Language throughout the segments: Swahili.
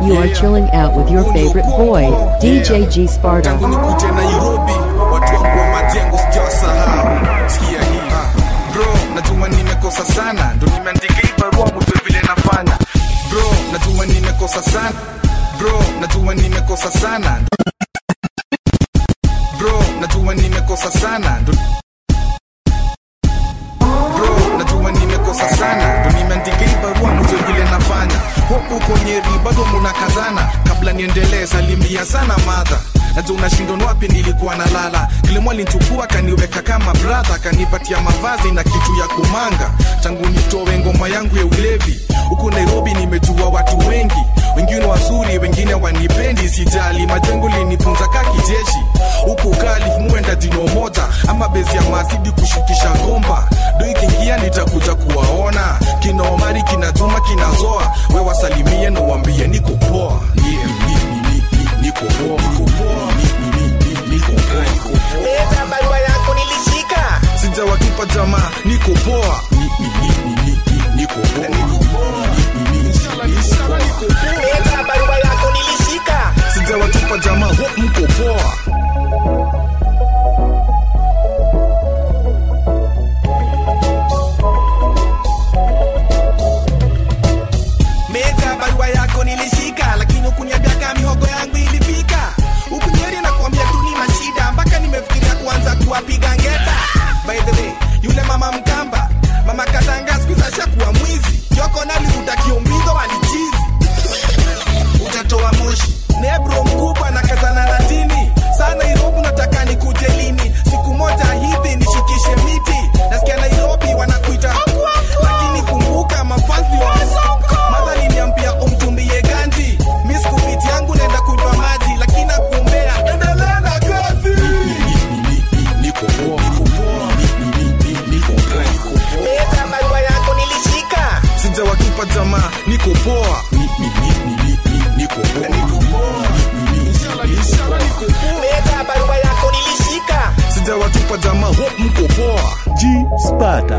You are chilling out with your favorite boy, DJ G Sparta. tangu nikuje nairobi watu wangu wa majengo sijawasahau sikia hii bro najua nimekosa sana ndo nimeandika hii barua mjue vile nafanya bro najua nimekosa sana bro najua nimekosa sana bro najua nimekosa sana ndo bro najua nimekosa sana ndo nimeandika hii barua mjue vile nafanya huku konyeri bado munakazana kabla niendelee salimia sana madha najua unashindwa ni wapi nilikuwa nalala kilimo alinchukua kaniweka kama bradha kanipatia mavazi na kitu ya kumanga tangu nitowe ngoma yangu ya ulevi huku nairobi nimejua watu wengi wengine wazuri wengine wanipendi sijali majengo linifunza ka kijeshi huku kalif muenda jino moja ama bezi ya masidi kushukisha gomba do ikiingia nitakuja kuwaona kina omari kina juma kina zoa we wasalimie na uambie niko poa yeah, ni- ni- ni- ni- niko poa niko poa ni- ni- ni- ni- niko poa niko poa leta barua yako nilishika sijawatupa jamaa niko poa Ni- ni- ni- ni- ni- ni- niko poa niko poa Ni- ni- ni- niko poa. leta barua yako nilishika sijawatupa jamaa ho mko poa meta barua yako nilishika lakini ukuniambia kama mihogo yangu ilifika ukunyeri na kuambia tu ni mashida mpaka nimefikiria kuanza kuwapiga ngeta by the way yule mama mkamba mama katanga skuza kuwa mwizi yoko nalivuta kiombizo walichizi utatoa moshi nebro mkubwa na kazana na dini saa nairobi nataka nikuje lini siku moja hivi nishikishe miti nasikia nairobi wanakuita lakini kumbuka mafazi wa madha liniambia umtumbie ganji mi sikupiti yangu naenda kunywa maji lakini nakuombea endelea na kazi niko poa niko poa Ni- ni- ni- ni- niko poa niko poa leta barua yako nilishika sijawatupa jamaa niko poa Ni- ni- ni- ni- ni- ni- niko poa niko poa Ni- ni- ni- ni- niko poa leta barua yako nilishika sijawatupa jamaa ho mko poa G Sparta.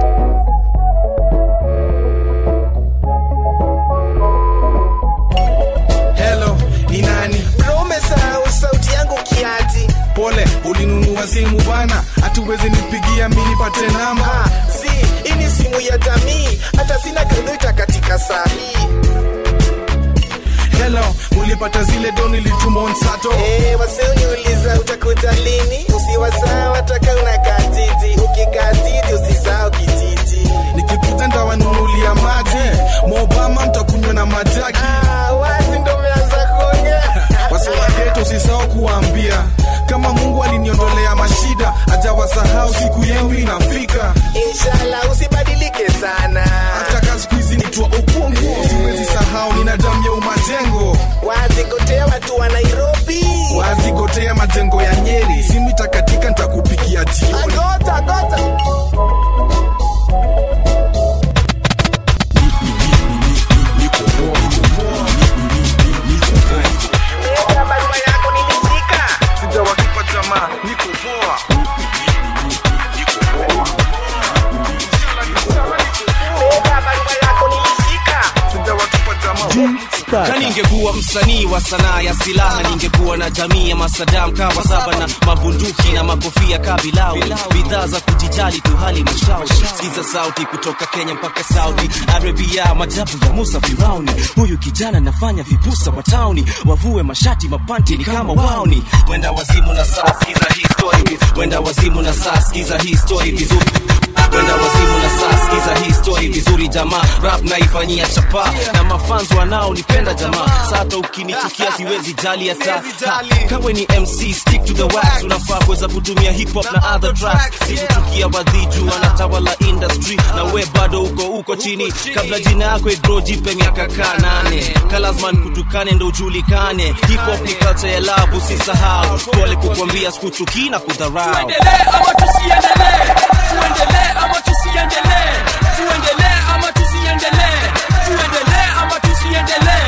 hello ni nani bro umesahau sauti yangu kiati pole ulinunua simu bana hatuwezi nipigia mi nipate namba Ah, si hii ni simu ya jamii hata sina kredita katika saa hii hello ulipata zile doni lituma on sato Eh, wasioniuliza utakuta lini usiwasahau hataka unakaa jiji ukikaa jiji usisahau kijiji nikipita ndawanunulia maji mobama mtakunywa na majaki Ah, wazi ndo umeanza kuongea wasiwageto usisahau kuwaambia kama mungu aliniondolea mashida ajawasahau siku yenu inafika inshallah usibadilike sana hata ka siku hizi nitwa ukungu siwezi sahau nina damu ya umajengo wazi kotea watu wa nairobi wazigotea majengo ya nyeri simu itakatika nitakupigia jioni gota gota niko poa niko poa niko poa leta barua yako nilishika sijawatupa jamaa niko poa leta barua yako nilishika sijawatupa jamaa G Sparta. na ningekuwa msanii wa sanaa ya silaha ningekuwa na jamii ya masadam kawa saba na mabunduki na makofia kabilawi bidhaa za kujijali tu hali mashauri sikiza sauti kutoka kenya mpaka saudi arabia majabu ya musa firauni huyu kijana nafanya vipusa wa tauni wavue mashati mapanti ni kama wauni wenda wazimu na saa sikiza hii story wenda wazimu na saa sikiza hii story vizuri wenda wazimu na saa sikiza hii story vizuri jamaa rap naifanyia chapa na mafans wanaonipenda jamaa sata ukinichukia siwezi jali hata Ha, kawe ni mc stick to the wax unafaa kuweza kutumia hip hop na other tracks sikuchukia wadhiju wanatawala industry na we bado uko uko chini kabla jina yako igro jipe miaka kaa nane kalazman kutukane ndo ujulikane hip hop ni culture ya love usisahau pole kukwambia sikuchukii na kudharau tuendelee ama tusiendelee tuendelee ama tusiendelee tuendelee ama tusiendelee tuendelee ama tusiendelee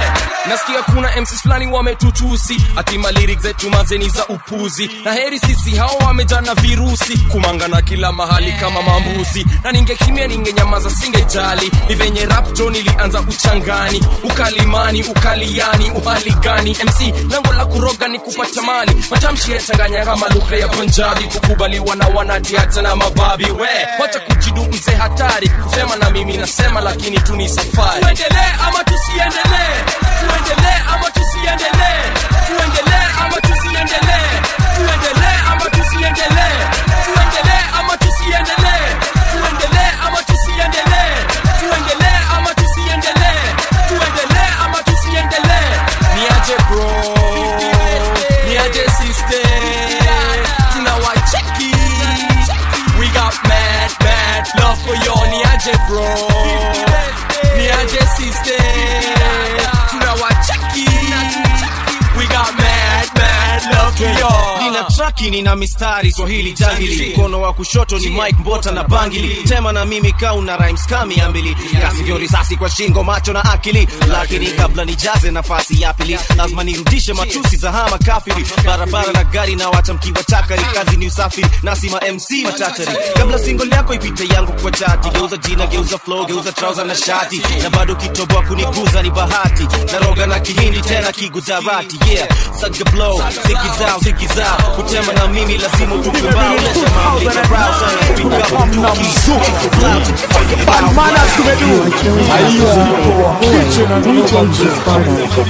nasikia kuna mcs fulani wametutusi atima lyrics zetu mazeni za upuzi na heri sisi hao wamejaa na virusi kumangana kila mahali kama mambuzi na ningekimia ningenyamaza singejali ni venye rapto nilianza uchangani ukalimani ukaliani uhali gani mc lango la kuroga ni kupata mali matamshi yachanganya kama lugha ya punjabi kukubaliwa na wanati hata na mababi we wacha kujidu mzee hatari kusema na mimi nasema lakini tu ni safari tuendelee ama tusiendelee tuendelee ama tusiendelee tuendelee ama tusiendelee tuendelee ama tusiendelee tuendelee ama tusiendelee tuendelee ama tusiendelee tuendelee ama tusiendelee tuendelee ama tusiendelee niaje bro niaje sister tunawacheki we got mad mad love for you niaje bro niaje sister tunawacheki we got mad mad love for you nina traki nina mistari swahili jangili mkono wa kushoto ni mike mbota na bangili tema na mimi kauna rhymes kami ambili kasivyo risasi kwa shingo macho na akili lakini kabla nijaze nafasi ya pili lazima nirudishe matusi za hama kafiri barabara na gari na wacha mkiwa chakari kazi ni usafiri nasima mc machachari kabla single yako ipite yangu kwa chati geuza jina geuza flow geuza trouser na shati na bado kitoboa kuniguza ni bahati naroga na kihindi tena kigujarati yeah saga blow ziki zao ziki zao kutema na mimi lazima utukumbao leta mambo leta brow sana speak up mtuki You are chilling with DJ G.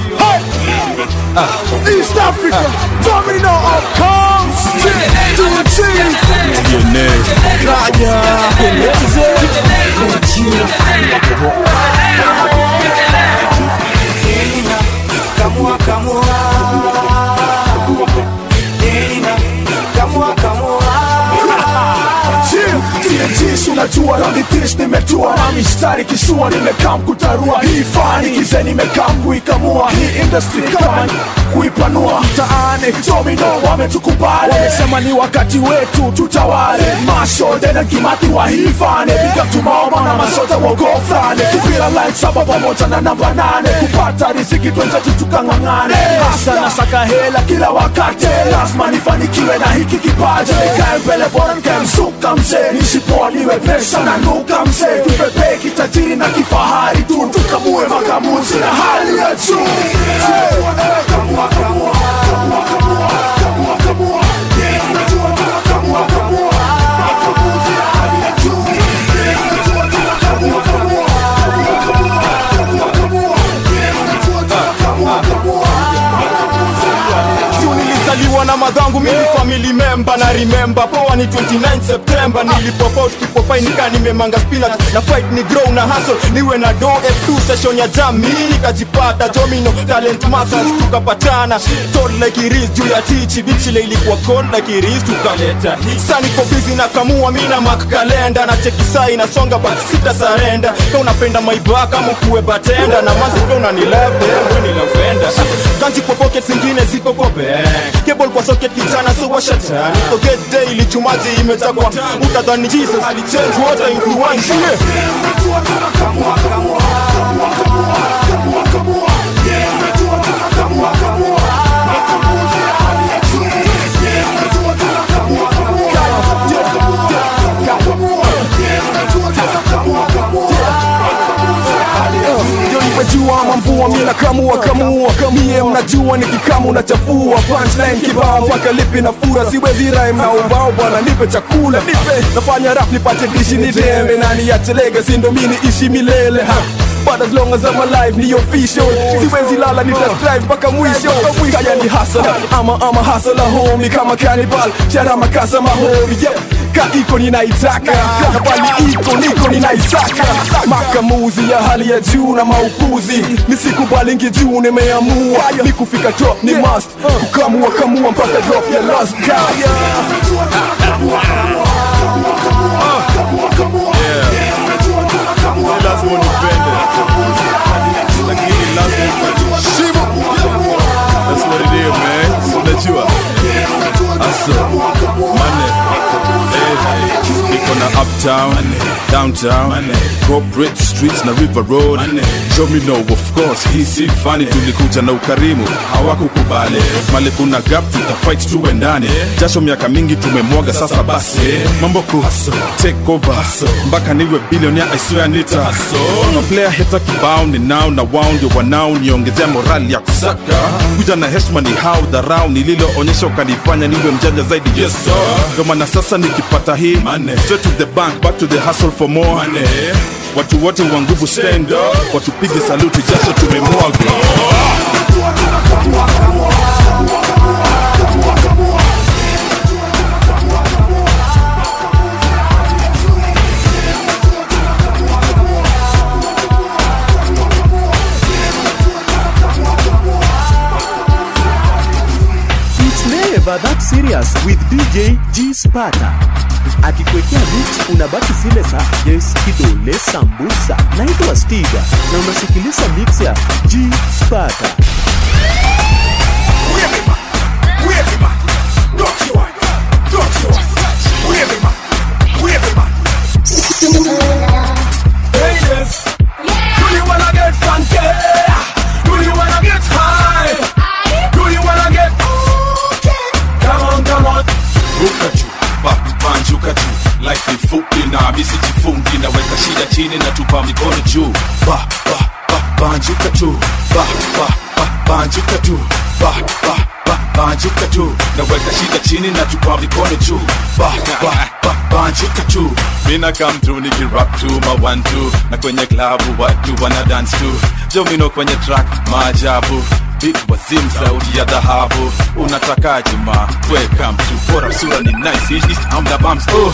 East Africa, domino of comes to achieve. Kamua, kamua. Elina, kamua, kamua. TNT unajua na nitish nimetua na mistari kisua nimekaa kutarua hii fani kize nimekaa kuikamua hii industry kama ni kuipanua mtaani domino wametukubali wamesema ni wakati wetu tutawale mashode na kimati wa hii fani piga tumaoma na masota wogofrane kupira line saba pamoja na namba nane kupata riziki twenzetu tukang'ang'ane hasa na saka hela kila wakati lazima nifanikiwe na hiki kipaji nikae mbele bora nikae msuka mzee nisipoa niwe pesa na nuka mzee tupepee kitajiri na kifahari tu tukamue makamuzi na hali ya juu Hey! Kamua, kamua, kamua, kamua, kamua, kamua. Yeah, unajua tu, kamua, kamua. Makamuzi na hali ya juu. Yeah, unajua tu, kamua, kamua. Kamua, kamua, kamua, kamua. Yeah, unajua tu, kamua, kamua. Makamuzi na hali ya juu. nilizaliwa na madhangu mimi family member na remember poa ni 29 September nilipopot kipopai nika nimemanga spinach na fight ni grow na hustle niwe na do F2 session ya jamii nikajipata domino talent masters tukapatana told like iris juu ya tichi bichi ile ilikuwa cold like iris tukaleta sasa niko busy na kamua mimi na mark kalenda na cheki saa inasonga but sita surrender kama unapenda my back kama kuwe batenda na mazi pia unani love wewe ni lavenda kanji kwa pocket zingine ziko kwa bank cable kwa socket kijana so washatani so get daily chumaji imetakwa utadhani Jesus alichange water into wine yeah. Ndio nimejua mamvua mina kamua kamua mie mnajua nikikamu nachafua punchline kibao mpaka lipi na fura siwezi rhyme na ubao bwana nipe chakula nipe nafanya rap nipate dishi nitembe nani yatelege sindo mini ishi milele ha But as long as I'm alive ni official siwezi lala nita strive mpaka mwisho kaya ni hasala ama ama hasala homie kama cannibal chara makasa mahomi yep ka iko ninaitaka na bali iko niko ninaitaka makamuzi ya hali ya juu na maupuzi nisikubalingi juu nimeamua ni kufika top ni must kukamua kamua mpaka drop ya last kaya lazima unipende lakini lazima ukajiheshimu that's what it is man so unajua hasa mane eh, niko na uptown downtown corporate streets na river road Domino of course hii si fani tulikuja na ukarimu hawakukubali mali kuna gap tutafight tuwe ndani jasho miaka mingi tumemwaga sasa basi mambo ku take over mpaka niwe billionaire I swear nita no player heta kibao ni now na wao ndio wanao niongezea morali ya kusaka kuja na heshima ni how dharau nililoonyesha ukanifanya niwe mjanja zaidi yes sir ndio maana sasa nikipata hii straight to the bank back to the hustle for more money watu wote wa nguvu stand up watupige saluti jasho tumemwaga It's never that serious with DJ G Sparta. Akikwekea beat unabaki zile za Yes Kidole Sambusa. Naitwa Stiga na unasikiliza mix ya G Sparta. Ladies, do you wanna get funky? Do you wanna get high? Do you wanna get okay? Come on, come on. ruka juu ba- banjuka juu life ni fupi na misi jifungi naweka shida chini na tupa mikono juu ba, ba, ba, banjuka tu ba, ba, ba, banjuka tu ba, ba, ba, banjuka tu naweka shida chini na tupa mikono juu ba, ba, ba, banjuka tu mina come through nikirap tu ma one two na kwenye klabu watu wana dance tu jomino kwenye track maajabu Big wazim sauti ya dhahabu unatakaje ma weka mtu bora sura ni nice East amna bumps oh.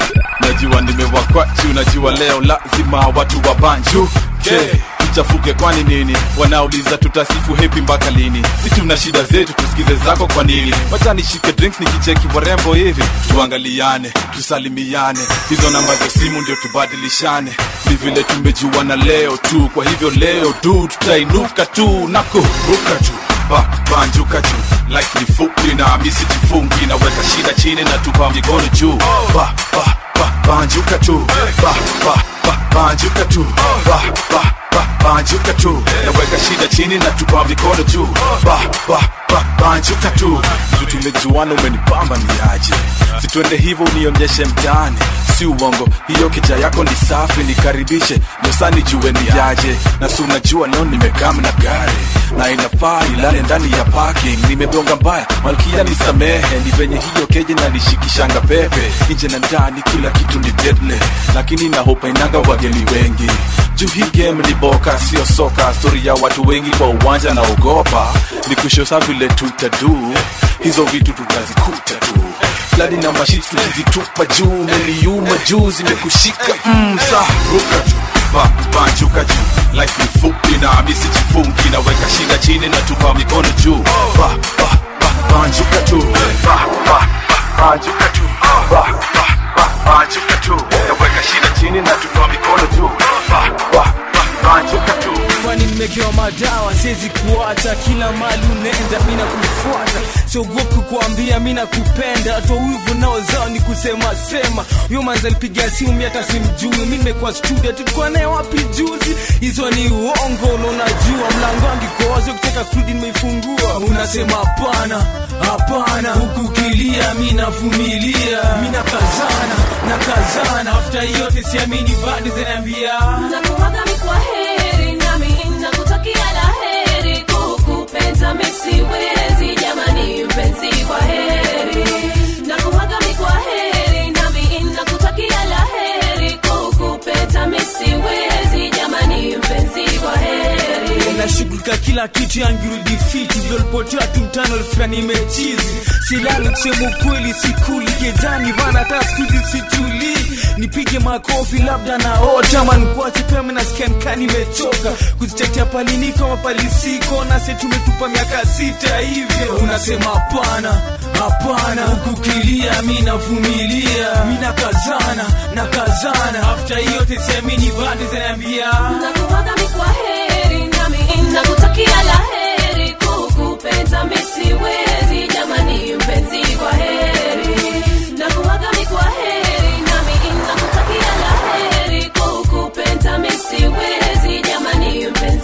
najua nimewakwachu najua leo lazima watu wa banju okay. tuchafuke kwani nini wanauliza tutasifu hepi mpaka lini si tuna shida zetu tusikize zako kwa nini wacha nishike drinks nikicheki warembo hivi tuangaliane tusalimiane hizo namba za simu ndio tubadilishane ni vile tumejuana leo tu kwa hivyo leo tu tutainuka tu na kuruka tu ba, banjuka juu life ni fupi na misi jifungi naweka shida chini na tupa mikono juu ba, ba, ba, banjuka tu ba, ba, ba, banjuka tu ba, ba, ba, banjuka tu naweka shida chini na tupa mikono juu ba, ba, ba, banjuka tu vitu tumejuana umenipamba ni aje situende hivyo unionyeshe mtaani si uongo hiyo keja yako ni safi nikaribishe nyosani jue ni yaje na si unajua leo nimekam na gari na inafaa ilale ndani ya parking nimegonga mbaya malkia nisamehe ni venye hiyo keje na nishikishanga pepe nje na ndani kila kitu ni deadly lakini na hope inanga wageni wengi juu hii game ni boka sio soka stori ya watu wengi kwa uwanja na ogopa ni kushosa vile tutadu hizo vitu tutazikuta tu fladi na mashiti tukizitupa juu meliuma juu zimekushika mm, sa ruka juu ba, banjuka juu life ni fupi na misi jifungi naweka shida chini na tupa mikono juu ba, ba, ba, banjuka tu ba, ba, ba, banjuka tu ba, ba, ba, banjuka tu naweka shida chini na tupa mikono juu ba, ba, ba, banjuka tu kwani nimekewa madawa siwezi kuacha kila mali unaenda mina kufuata siogopi kukuambia mina kupenda toa wivu nao zao ni kusema sema huyo manzi alipiga simu mi hata simjui mi nimekuwa studio tulikuwa naye wapi juzi hizo ni uongo na unajua mlango wangu iko wazi ukitaka kurudi nimeifungua unasema hapana hapana huku ukilia mi navumilia mi nakazana nakazana afta yote siamini bado zinaambia nakuwaga mi kwa heri nami nakutakia la heri kukupenda misiwezi jamani mpenzi kwa heri nakuwaga mi kwa heri nami nakutakia la heri kukupenda misiwezi jamani mpenzi kwa heri nashughulika kila kitu yangirudi fiti vyolipotea tu mtano alifika nimechizi silali kusema ukweli sikuli gedani vana hata skuzi situli nipige makofi labda na ota mankuache pema nasikia nikaa nimechoka kuzitetea paliniko mapalisiko nase tumetupa miaka sita hivyo unasema hapana hapana hukukilia mi navumilia mi nakazana nakazana afta yote siamini bado zinaambia nakuwaga mi kwa heri nami nakutakia la heri kukupenda misiwezi jamani mpenzi kwa heri nakuwaga mi kwa heri nami nakutakia la heri kukupenda misiwezi jamani mpenzi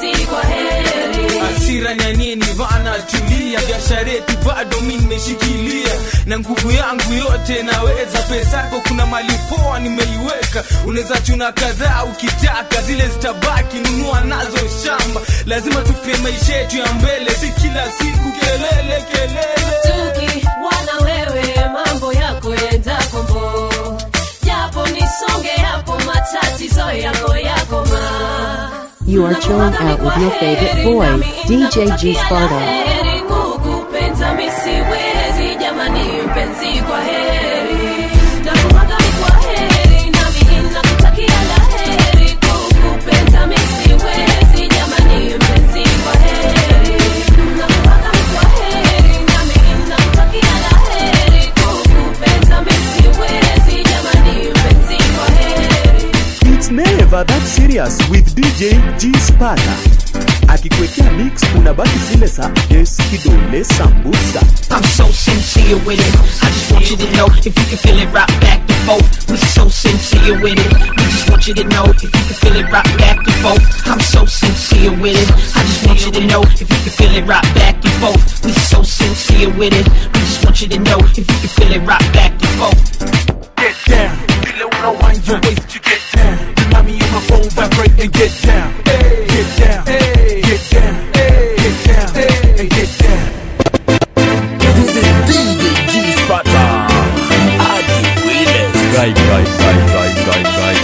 nani anieni vana tulia biashara yetu bado mi nimeshikilia na nguvu yangu yote naweza pesa yako kuna mali poa nimeiweka unaweza chuna kadhaa ukitaka zile zitabaki nunua nazo shamba lazima tupie maisha yetu ya mbele si kila siku kelele kelele tukiwana wewe mambo yako yenda kombo japo nisonge hapo matatizo yako yako ma You are chilling out with your favorite boy, DJ G Sparta. heri kukupenda misiwezi jamani mpenzi kwa heri nakuwaga mi kwa heri nami nakutakia la heri kukupenda misiwezi jamani mpenzi kwa heri nakuwaga mi kwa heri nami nakutakia la heri kukupenda misiwezi jamani mpenzi kwa heri It's never that serious with DJ G Sparta. Akikwekea mix unabaki zile za yes kidole sambusa. I'm so sincere with it. I just want you to know if you can feel it rock back and forth. We so sincere with it. We just want you to know if you can feel it rock back and forth. I'm so sincere with it. I just want you to know if you can feel it rock back and forth. We so sincere with it. We just want you to know if you can feel it rock back and forth. Get down, feel it when I wind your waist, you get down. Remind me of my phone vibrate and get down. Get down, get down, get down, and get down. This is DJ G Sparta. Adi Willis. Guy, guy, guy, guy, guy, guy.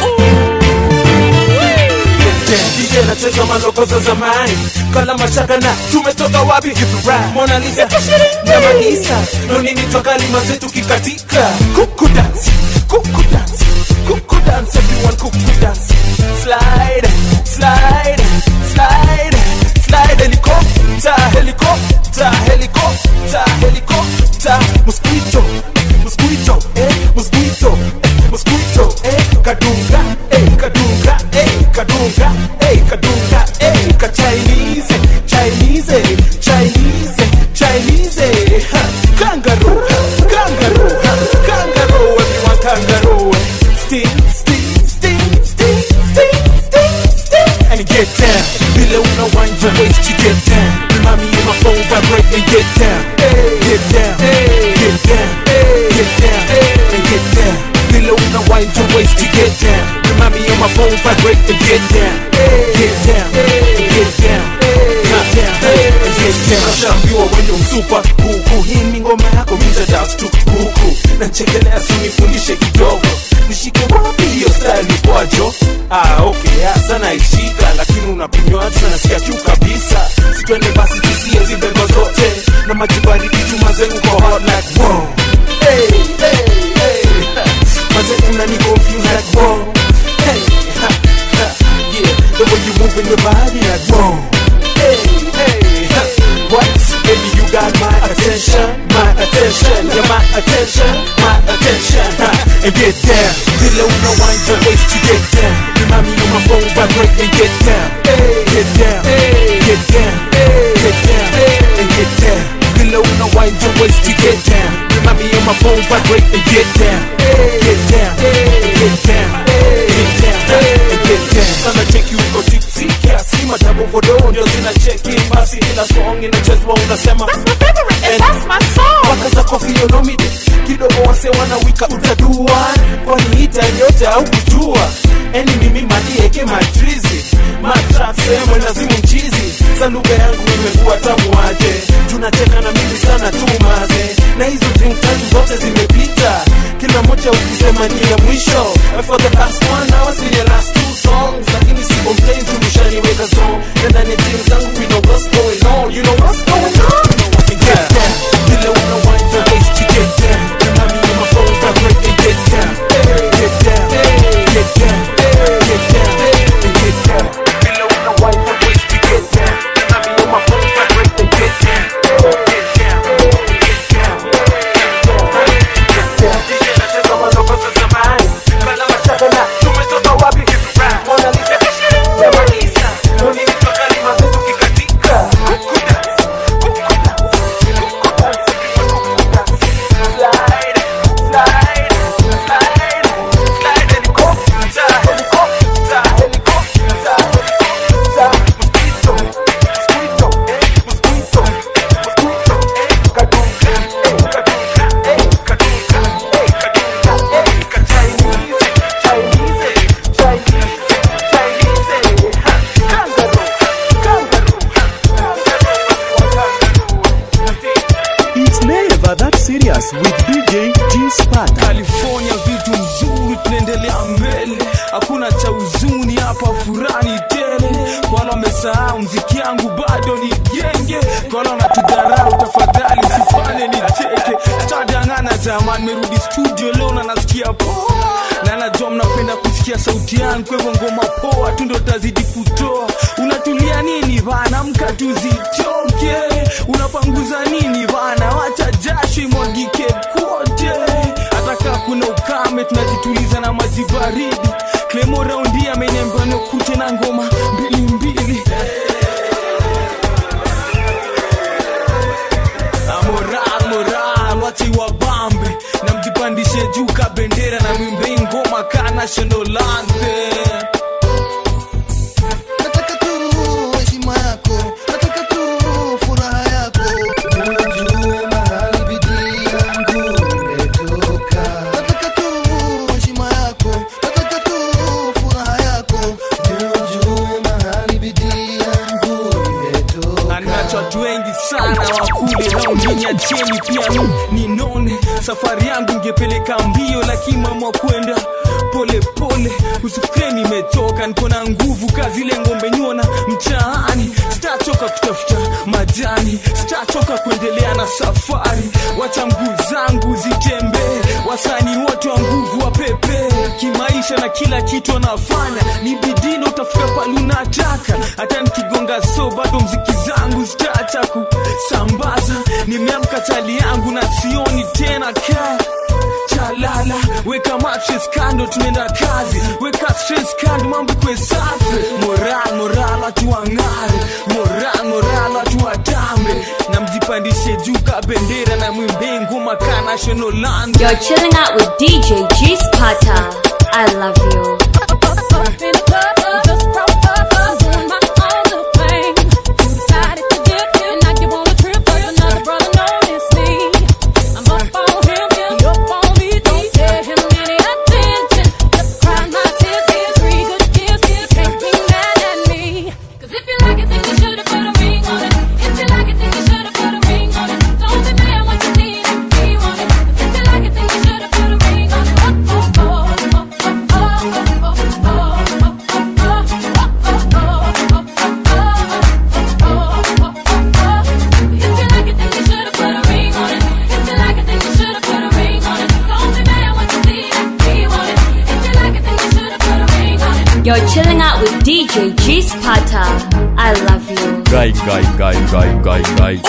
DJ anacheza maloko za zamani kala mashaka na tumetoka wapi Mona Lisa na Malisa no nini twakalima zetu kikatika kuku dance kuku dance kuku dance everyone kuku dance slide slide slide slide helicopter helicopter helicopter helicopter mosquito mosquito eh mosquito eh mosquito eh kadunga eh kadunga eh kadunga eh kadunga eh ka Chinese Chinese Chinese Chinese ha, kangaroo kangaroo ha, kangaroo everyone kangaroo sting sting sting sting sting sting sting and get down below no wind your waist you get down remind me of my phone vibrate and get down get down get down get down and get down below no wind your waist you get down remind me of my phone vibrate and get down get down get down get down and get down nashambiwa wende msupa huku hii ni ngoma yako mitadance tu huku nachekelea sunifundishe kidogo nishike wapi hiyo style ni kwajo ah okay hasa naishika lakini unakunywa tu na nasikia kiu kabisa sitwende basi tusie zibego zote na majibariki chuma zengu kwa hot like wow hey hey hey maze unani confuse like wow hey ha, ha, yeah the way you moving your body like wow hey hey ha, what baby you got my attention my attention yeah my attention my attention ha, and get down below no wind your waist you get down remind me of my phone vibrate and get down get down get down get down and get down below no wind your waist you get down remind me of my phone vibrate and get down get down get down get down and get down sana cheki uko tipsy kiasi madabu vodo ndio zina cheki basi kila song inachezwa unasema And waka za kofi yonomide kidogo wase wanawika utadua kwani ita yote au kujua eni mimi madieke matrizi matrasemo lazimu mchizi za lugha yangu imekuwa tamu aje tunacheka na mimi sana tu maze na hizo drink tatu zote zimepita kila moja ukisema ni ya mwisho And for the past one hour see the last two songs lakini siko mtain tumeshaniweka zone na ndani ya jeans zangu we know what's going on you know what's going on get down kila una wind your waist you get down remind me of my phone vibrate and get down get down get down get down and get down kila una wind your waist you get down remind me of my phone vibrate and get down get down get down get down DJ nacheza maloko za zamani kala mashaka na tumetoka wapi Mona Lisa na Malisa Noni mitoka lima zetu kikatika with DJ G Sparta. California vitu mzuri, tunaendelea mbele, hakuna cha huzuni hapa, furani tele. Kwa wale wamesahau mziki yangu bado ni genge, kwa wale wanatudharau tafadhali usifanye nicheke. Tutadangana jamani, merudi studio leo na nasikia poa, na najua mnapenda kusikia sauti yangu, kwa hivyo ngoma poa tu ndo tazidi kutoa. Unatulia nini bana, mka tuzitoke, unapanguza nini bana, wacha jasho imwagike kote hata kaa kuna ukame tunajituliza na maji baridi klemo raundi ameniambia nikute na ngoma mbili mbili Ah, moral moral wachi wabambe na mjipandishe juu ka bendera na mwimbe ngoma ka national anthem nataka tu heshima yako nataka tu furaha yako ujue mahali bidii yangu imetoka nataka tu heshima yako nataka tu furaha yako ujue mahali bidii yangu imetoka anacho watu wengi sana wakule naunginya cheni pia mi ninone safari yangu ingepeleka mbio lakini mamwa kwenda pole pole usifikire nimetoka niko na nguvu kazi ile ngombe nyona mtaani sitachoka kutafuta majani sitachoka kuendelea na safari wacha mguu zangu zitembee wasani wote wa nguvu wa pepe kimaisha na kila kitu anafanya ni bidii na utafika pale unataka hata nikigonga so bado mziki zangu zitaacha kusambaza nimeamka chali yangu na sioni tena kaa chalala weka mattress kando tunaenda kazi weka stress kando mambo kwe safi moral moral watu wang'are moral moral watu watambe na mjipandishe juu ka bendera na mwimbe ngoma ka national anthem. You're chilling out with DJ G Sparta. I love you. You're chilling out with DJ G Sparta. I love you. Guy, guy, guy, guy, guy, guy.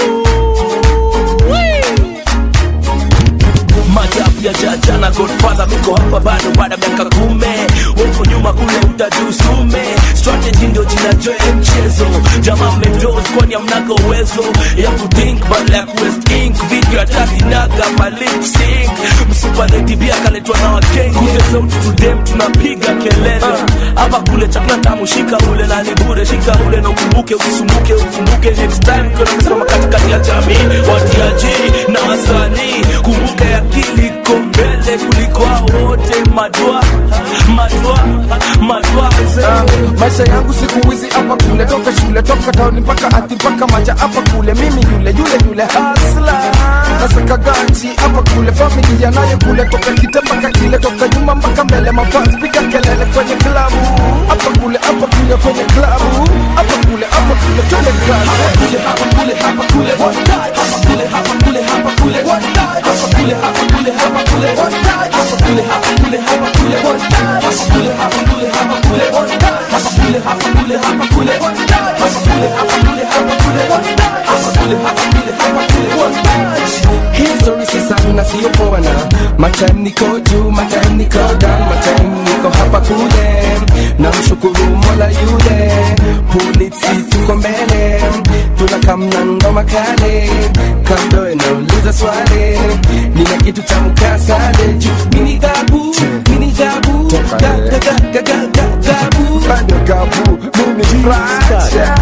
majabu ya jaja na godfather miko hapa bado baada ya miaka kume weko nyuma kule utajusume strategy ndio jina joe mchezo jamaa mmedos kwani amnaga uwezo ya kutink badala ya kuwest ink video atakinaga malip sync msupanetibia kaletwa na wakenge kute sauti tudem tunapiga kelele hapa kule chakula tamu shika ule na ni bure shika ule na ukumbuke usisumbuke ukumbuke next time kuna msimama katikati ya jamii watiaji na wasanii kumbuke akili iko mbele kuliko hao wote madwa madwa madwa maisha yangu siku hizi hapa kule toka shule toka tauni mpaka ati mpaka maja hapa kule mimi yule yule yule hasla nasaka ganji hapa kule familia nayo kule toka kite mpaka kile toka nyuma mpaka mbele mafans piga kelele kwenye klabu hapa kule hapa kule kwenye klabu hapa kule hapa kule twende kazi hapa kule hapa kule one time hapa kule hapa kule hapa kule one time hapa kule hapa kule hapa kule one time hapa kule hapa kule hapa kule one time hapa kule hapa kule hapa kule one time hapa kule hapa kule hapa kule one time hapa kule hapa kule hapa kule one time hapa kule hapa kule hapa kule one time history si sana sio poana matime niko juu matime niko down matime niko hapa kule na mshukuru mola yule polisi tuko mbele tunakamna ngoma kale kando inauliza swali nina kitu cha mkasale juu mini gabu mini gabu ga ga ga ga ga ga gabu bado gabu mimi fracha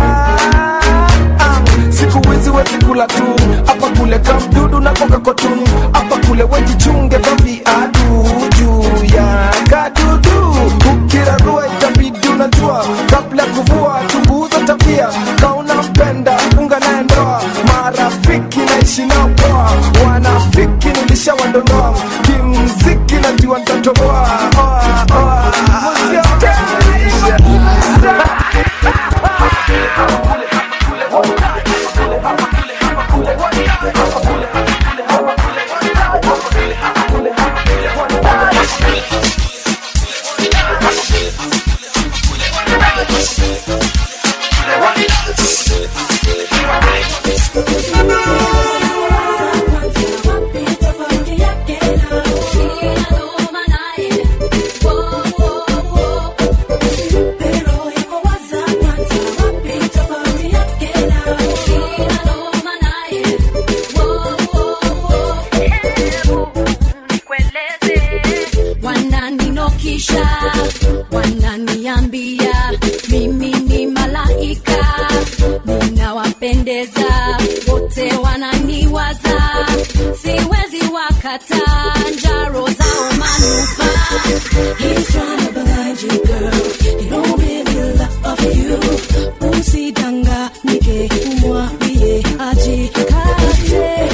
siku hizi wezi kula tu hapa kule kamdudu na koka kotun hapa kule wejichunge kwa viadu juu ya kadudu ukirarua itabidi unajua kabla ya kuvua chunguza tabia kauna mpenda unga naye ndoa marafiki naishi nao poa wanafiki nilisha wananipendaga wote wananiwaza siwezi wakata njaro zao manufaa He's trying to blind you girl he don't really love you usidanganyike umwambie ajikate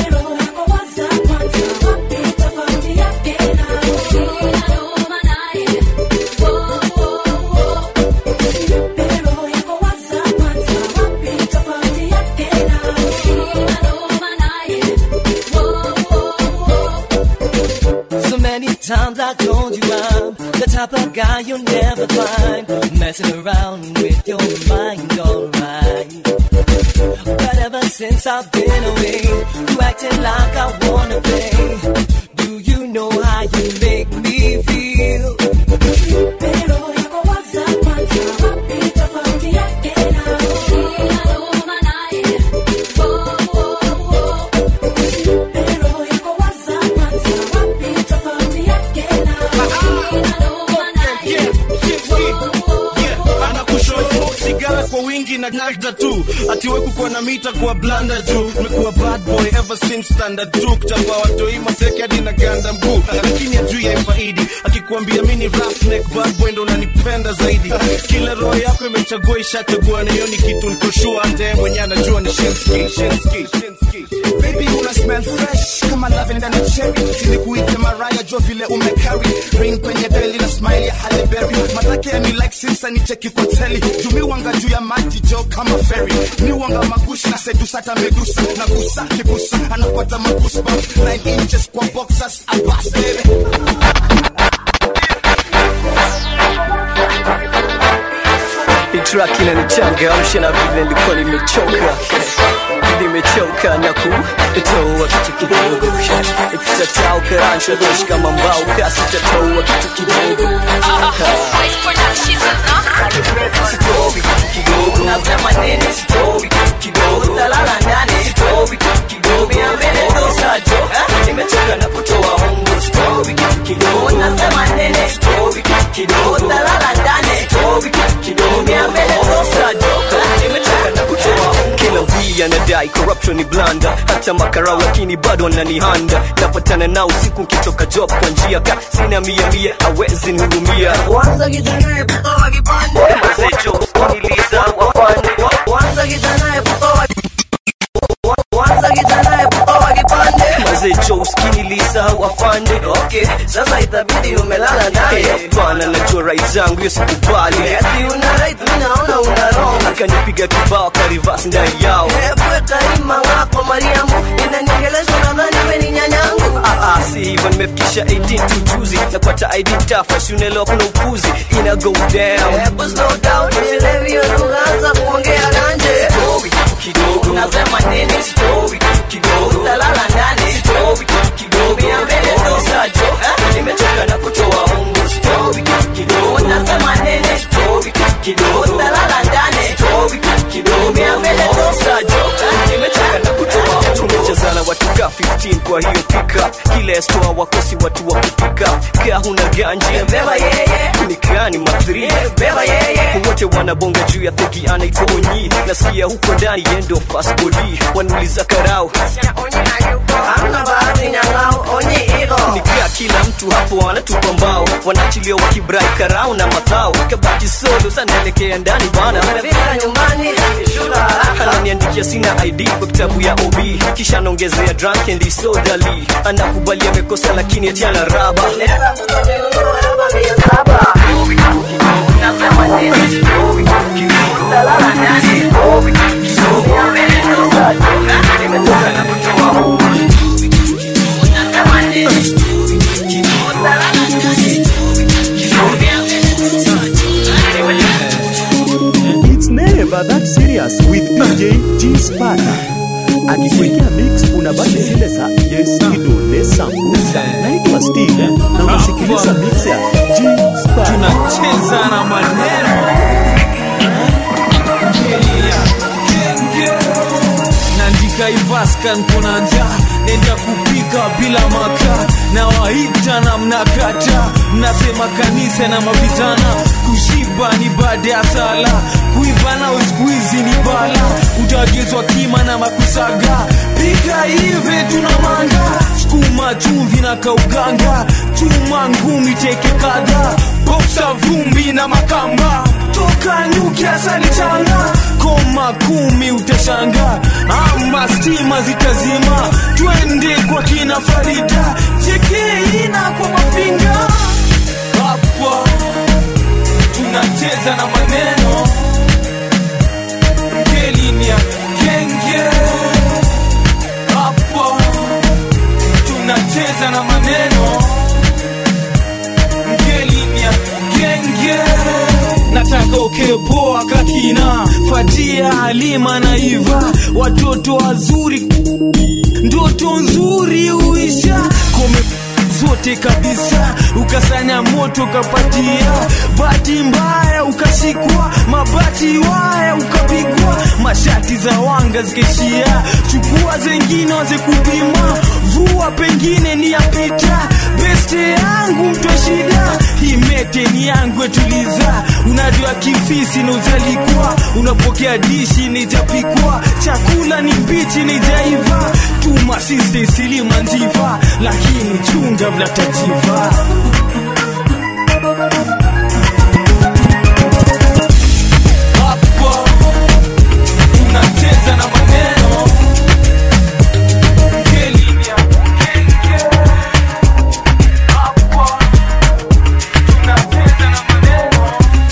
So many times I told you I'm the type of guy you'll never find messing around with your mind, alright. But ever since I've been away, you acting like I wanna play. Do you know how you make me feel? Pero yako waza kwanza, wapi tofauti yake na anakushow sigara kwa wingi na nagda tu atiwe kukuwa na mita kwa blanda juu mekuwa bad boy ever since standard tu kuchapa watoi mateke hadi na ganda mguu lakini ajui ya faidi akikuambia mi ni roughneck bad boy ndo unanipenda zaidi kila roho yako imechagua ishachagua na hiyo ni kitu nikoshua hata yeye mwenyewe anajua ni shinski shinski shinski baby una smell fresh kama lavender na cherry silikuita maraya jo vile umecarry ring kwenye beli na smile ya Halle Berry matake ya ni like sinsa ni cheki kwa teli jumi wanga juu ya maji jo kama ferry ni wanga magushi na sedusa hata medusa na gusa kibusa anapata magoosebumps 9 inches kwa boxers abas baby Hii track inanichangamsha na vile nilikuwa nimechoka nimechoka na kutoa kitu kidogo ikitatoa karansha doshi kama mbao kasi tatoa kitu kidogo Sitowi kitu kidogo nasema nini sitowi kitu kidogo talala ndani sitowi kitu kidogo ya mbele dosajo nimechoka na kutoa hongo sitowi kitu kidogo nasema nini sitowi kitu kidogo talala ndani sitowi kitu kidogo ya mbele dosajo nimechoka na kutoa hongo kila wii anadai corruption ni blanda hata makarau lakini bado ananihanda napatana nao usiku nkitoka job kwa njia ka sina mia mia awezi nihurumia Kwanza kijana eputoa kipande mazejo waniliza wafanye Kwanza kijana eputoa Kwanza kijana eputoa kipande mazejo uskinilisha wafanye Okay, sasa itabidi umelala naye hapana najua right zangu hiyo sikubali Ati una right, mimi naona una wrong akanipiga kibao karivas ndani yao Hebu kaima wako Mariamu Inaniongelesha nadhani we ni nyanyangu Ah, ah, si hivyo nimefikisha 18 tu juzi na kwata ID tafa si unaelewa kuna upuzi ina go down Hebu slow down, usilewi hiyo tukaanza kuongea ganje Story kitu kidogo Unasema nini? Story kitu kidogo Utalala ndani Story kitu kidogo Ya mbele dosajo nimechoka na kutoa hongo Story kitu kidogo Unasema nini? Story kitu kidogo Utalala ndani Story kitu kidogo Ya mbele dosajo nimechoka na kutoa hongo tumechezana watu ka 15 kwa hiyo pickup kila store wakosi watu wa kupika kaa huna ganji Beba yeye nikani mathri Beba yeye wote wanabonga juu ya thegi anaitwa onyi nasikia huko ndani yendo fasbodi wanauliza karau Hamna bahati nyang'au, onye iko nikaa kila mtu hapo wanatupa mbao wanaachilia wakibrai karau na mathao kabaki solo sanaelekea ndani bana Umefika nyumbani, shuka haraka ananiandikia sina id kwa kitabu ya ob kisha anaongezea drunk and disorderly anakubali amekosa lakini atiana raba Nenda kutolewa hapa mia saba Nasema nini? Utalala ndani Ya mbele dosajo Nimetoka na kutoa hongo Unasema nini? Utalala ndani Ya mbele dosajo It's never that serious with DJ G Sparta. Akikuwekea mix unabaki zile za Yes Kidole Sambusa. Naitwa Steve na unasikiliza mix ya G Sparta. tunacheza na maneno naandika ivaskan kuna njaa nenda kupika bila makaa na waita na mnakata mnasema kanisa na mavitana kushiba ni baada ya sala kuiva nao siku hizi ni bala utagezwa kima na makusaga pika hivi tuna manga sukuma chumvi na kauganga chuma ngumi teke kadha boksa vumbi na makamba toka nyuki asali changa koma kumi utashanga ama stima zitazima twende kwa kina farida chekeina kwa mafinga hapa tunacheza na maneno ngelinia genge hapa tunacheza na maneno ngelinia genge nataka ukepoa kakina fatia halima na iva watoto wazuri ndoto nzuri uisha kome zote kabisa ukasanya moto ukapatia bahati mbaya ukashikwa mabati waya ukapigwa mashati za wanga zikaishia chukua zengine waze kupima vua pengine ni yapita beste yangu mtwa shida himete ni yangu etuliza unajua kifisi na uzalikwa unapokea dishi nijapikwa chakula ni mbichi nijaiva tuma siste silima njiva lakini chunga vlatajiva hapo tunacheza na maneno Ngelinia, genge. Hapo tunacheza na maneno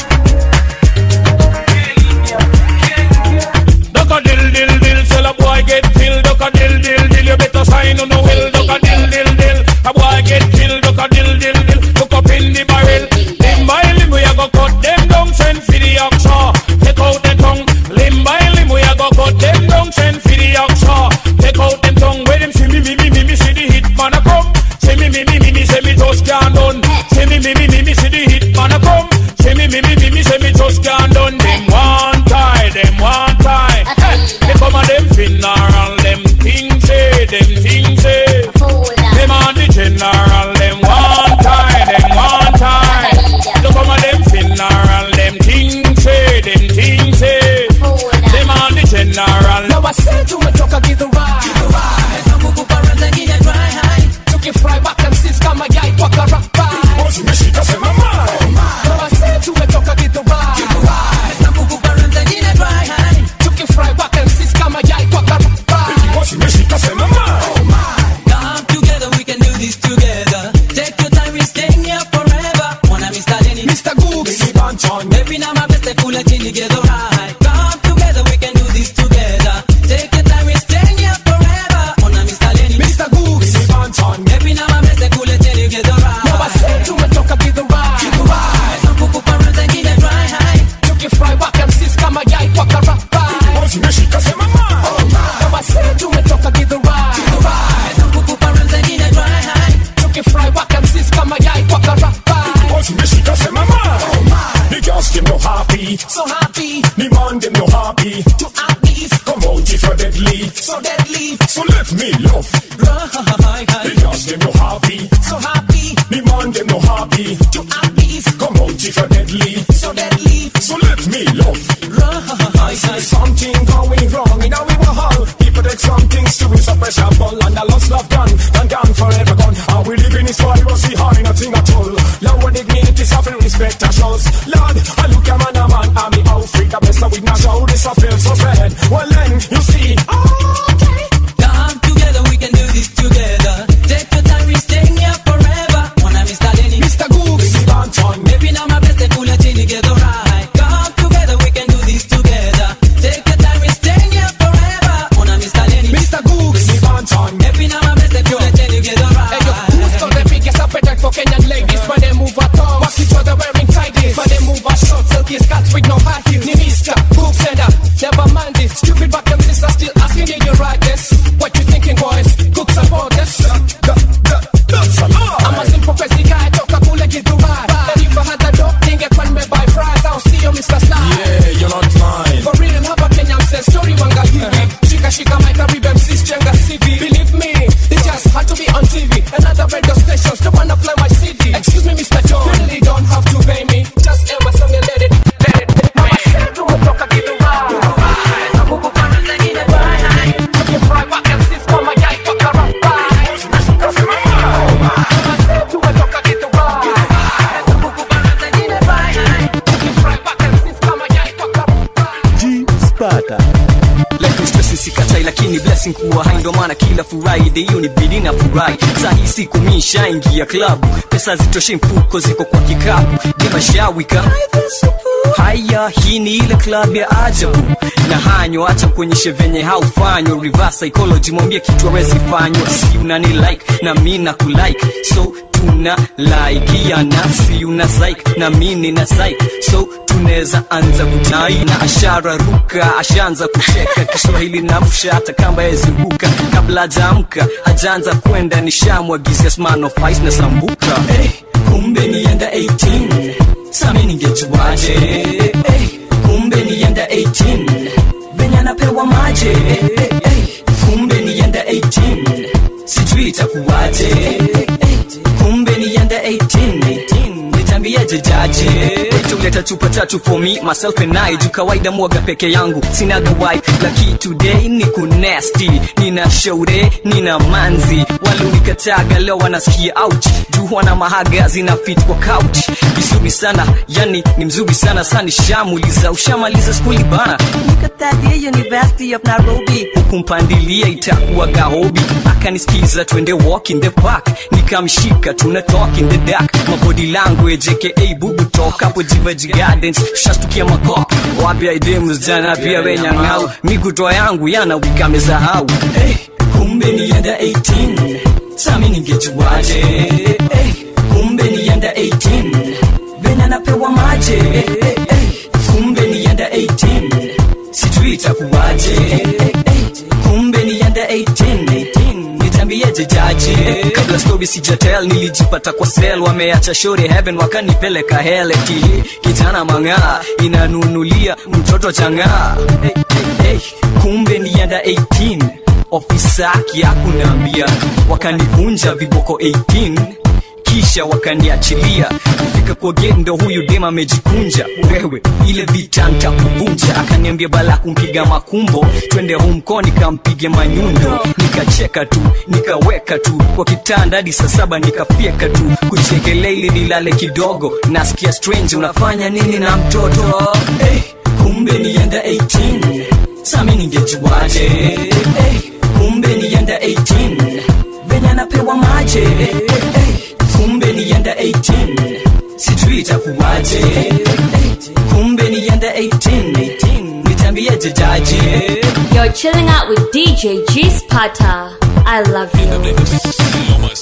Duck a dill dill dill, tell a boy get killed. Duck a dill dill dill, you better sign on the will. Duck a dill dill dill, a boy get killed. Duck a dill dill dill, hook up in the barrel. Limb by limb, we a go cut them down, send for the oxa. Take out the tongue. Limb by limb, we a go cut them down, send for the oxa. Take out them tongue. Where them see me, me, me, me, me, see the hit man a come. See me, me, me, me, me, say me just can't done. See me, me, me, me, me, see the hit man a come. See me, me, me, me, me, say me just can't done. Them one tie, them one tie. Hey, they come a them funeral, them things say, them things say. Them on the general, them one tie, them one tie. They come a them funeral, them things say, them things say. Them on the general. Now I said tumetoka gidhurai Kukupa zingine dry high Tukifry back MCs kama yai kwa karapa Zimeshika sema mai Now I said tumetoka gidhurai Kukupa zingine dry high Tukifry back MCs kama yai kwa karapa Zimeshika sema mai Come together, we can do this together. Take your time, we staying here forever. Wanna Mr. Lenny, Mr. Gooks, Mr. Banton. Baby, now my best, cool and chilly, get alright. Come together, we can do this together. Take your time, we staying here forever. Wanna Mr. Lenny, Mr. Gooks, Mr. Banton. Baby, now my best, cool and chilly, get alright. Now I said tumetoka gidhurai. Gidhurai. Kukupa zingine dry high. Tukifry back MCs kama yai kwa karapa. Zimeshika sema mai Now I said tumetoka gidhurai. Gidhurai. Kukupa zingine dry high. Tukifry back MCs kama yai kwa karapa. Zimeshika sema mai The girls them no happy So happy The man them no happy to at least Come out if you're deadly so deadly. So let me love Right. The girls them no happy So happy The man them no happy to at least Come out if you're deadly so deadly. So let me love Right. See something going wrong in our hall. People take some things to is a pressure ball and the lost love gone and gone forever gone. And we live in this world, we see hardly nothing at all. Lower dignity, suffering, respect, and shows. Lord, I look a man, a man, I'm the Africa best, with no show, this I feel so sad. Well then, you see, Come together, we can do this together. Take your time, we staying here forever. Wanna Mr. Lenny, Mr. Gooks, Mr. Banton, Baby, now my best, cool and chilly, get alright. Come together, we can do this together. Take your time, we staying here forever. Wanna Mr. Lenny, Mr. Gooks, Mr. Banton, Baby, now my best, cool and chilly, get alright. Hey, yo, who's got the biggest appetite for Kenyan ladies? When they move at all, watch each other wearing tighties. When they move at short, silky skirts with no high heels. Ni Mr. Book sender, never mind it. Stupid back them sisters still asking did you write this? What you thinking, boys? Cook support this. that's a lie. I'm a simple crazy guy, toka kule githurai. And if I had a dope, ningekuwa nimebuy fries. I'll see you, Mr. Slide. Yeah, you're not lying. For real, hapa Kenya mse story wanga hivi. Shika shika mic, karibu MCs jenga CV. Believe me, furahi lakini blessing kuwa hai ndo maana kila friday hiyo ni bidi na furahi sahi siku mishaingia klabu pesa zitoshe mfuko ziko kwa kikapu demashawika haya hii ni ile club ya ajabu na hanyo acha kuonyeshe venye haufanywa reverse psychology mwambie kitu awezi fanywa si unani like na mi na kulike so tuna laikiana si una psych na mi nina psych so tunaweza anza kutai na ashara ruka ashaanza kucheka kiswahili namsha hata kamba yeziruka kabla ajaamka ajaanza kwenda nishamwagizia smanofice na sambuka hey, kumbe nienda 18 sami ningejuaje hey, kumbe nienda 18 venye anapewa maje hey, hey, kumbe nienda 18 sijui itakuwaje hey, kumbe nienda 18 nitambieje jaji tuleta chupa tatu for me myself and I juu kawaida mwaga peke yangu sinaga wife laki today ni kunesti nina shaure nina manzi walunikataga leo wanasikia ouch juu wana mahaga zina fit kwa couch vizuri sana yani ni mzuri sana sani shamuliza ushamaliza skuli bana nikatadia university of nairobi hukumpandilia itakuwa gahobi akanisikiza twende walk in the park nikamshika tuna talk in the dark mabody language aka bubu talk hapo jivaji gardens shastukia makop wapya idemus jana pia wenyang'au mikutoa yangu yana wikamesahau hey, kumbe nienda 18 sami ningejuaje hey, kumbe nienda 18 venya napewa maje hey, hey, kumbe nienda 18 sijui itakuwaje hey, kumbe nienda 18 nitambieje jaji kabla story sijatel nilijipata kwa sel wameacha shore heaven wakanipeleka hele ki kijana mang'aa inanunulia mtoto chang'aa hey, hey, hey. kumbe nienda 18 ofisa kiakunaambia wakanivunja viboko 18 kisha wakaniachilia kufika kwa gendo huyu dem amejikunja wewe ile vita ntakuvunja akaniambia bala kumpiga makumbo twende humko nikampige manyundo nikacheka tu nikaweka tu kwa kitanda hadi saa saba nikafyeka tu kuchekelea ili nilale kidogo nasikia strange unafanya nini na mtoto hey, kumbe nienda 18 sami ningejuaje hey, kumbe nienda 18 venye anapewa maje hey, hey, kumbe nienda 18 sijui itakuwaje hey, kumbe nienda 18 nitambieje jaji You're chilling out with DJ G Spata. I love you.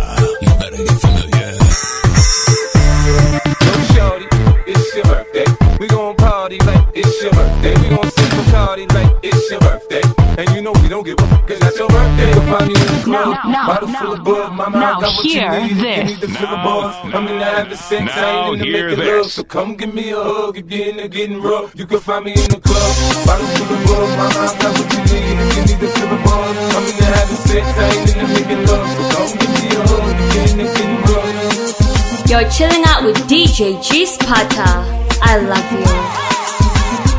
Yo, shorty, it's your birthday. We gon' party like it's your birthday. We gon' sip Bacardi like it's your birthday. And you know we don't give up, cause that's your birthday. You can find me in the club, Now, now, bottle now, full of bud. Mama, now I got what hear you need. this. You need to feel the buzz. I'm in the having sex, I now ain't in the hear making this. love. So come give me a hug if you're in the getting rough. You can find me in the club, bottle full of bud. Mama, I got what you need. You need to feel the buzz. I'm in the having sex, I ain't in the making love. So come give me a hug if you're in the getting rough. You're chilling out with DJ G Spata. I love you.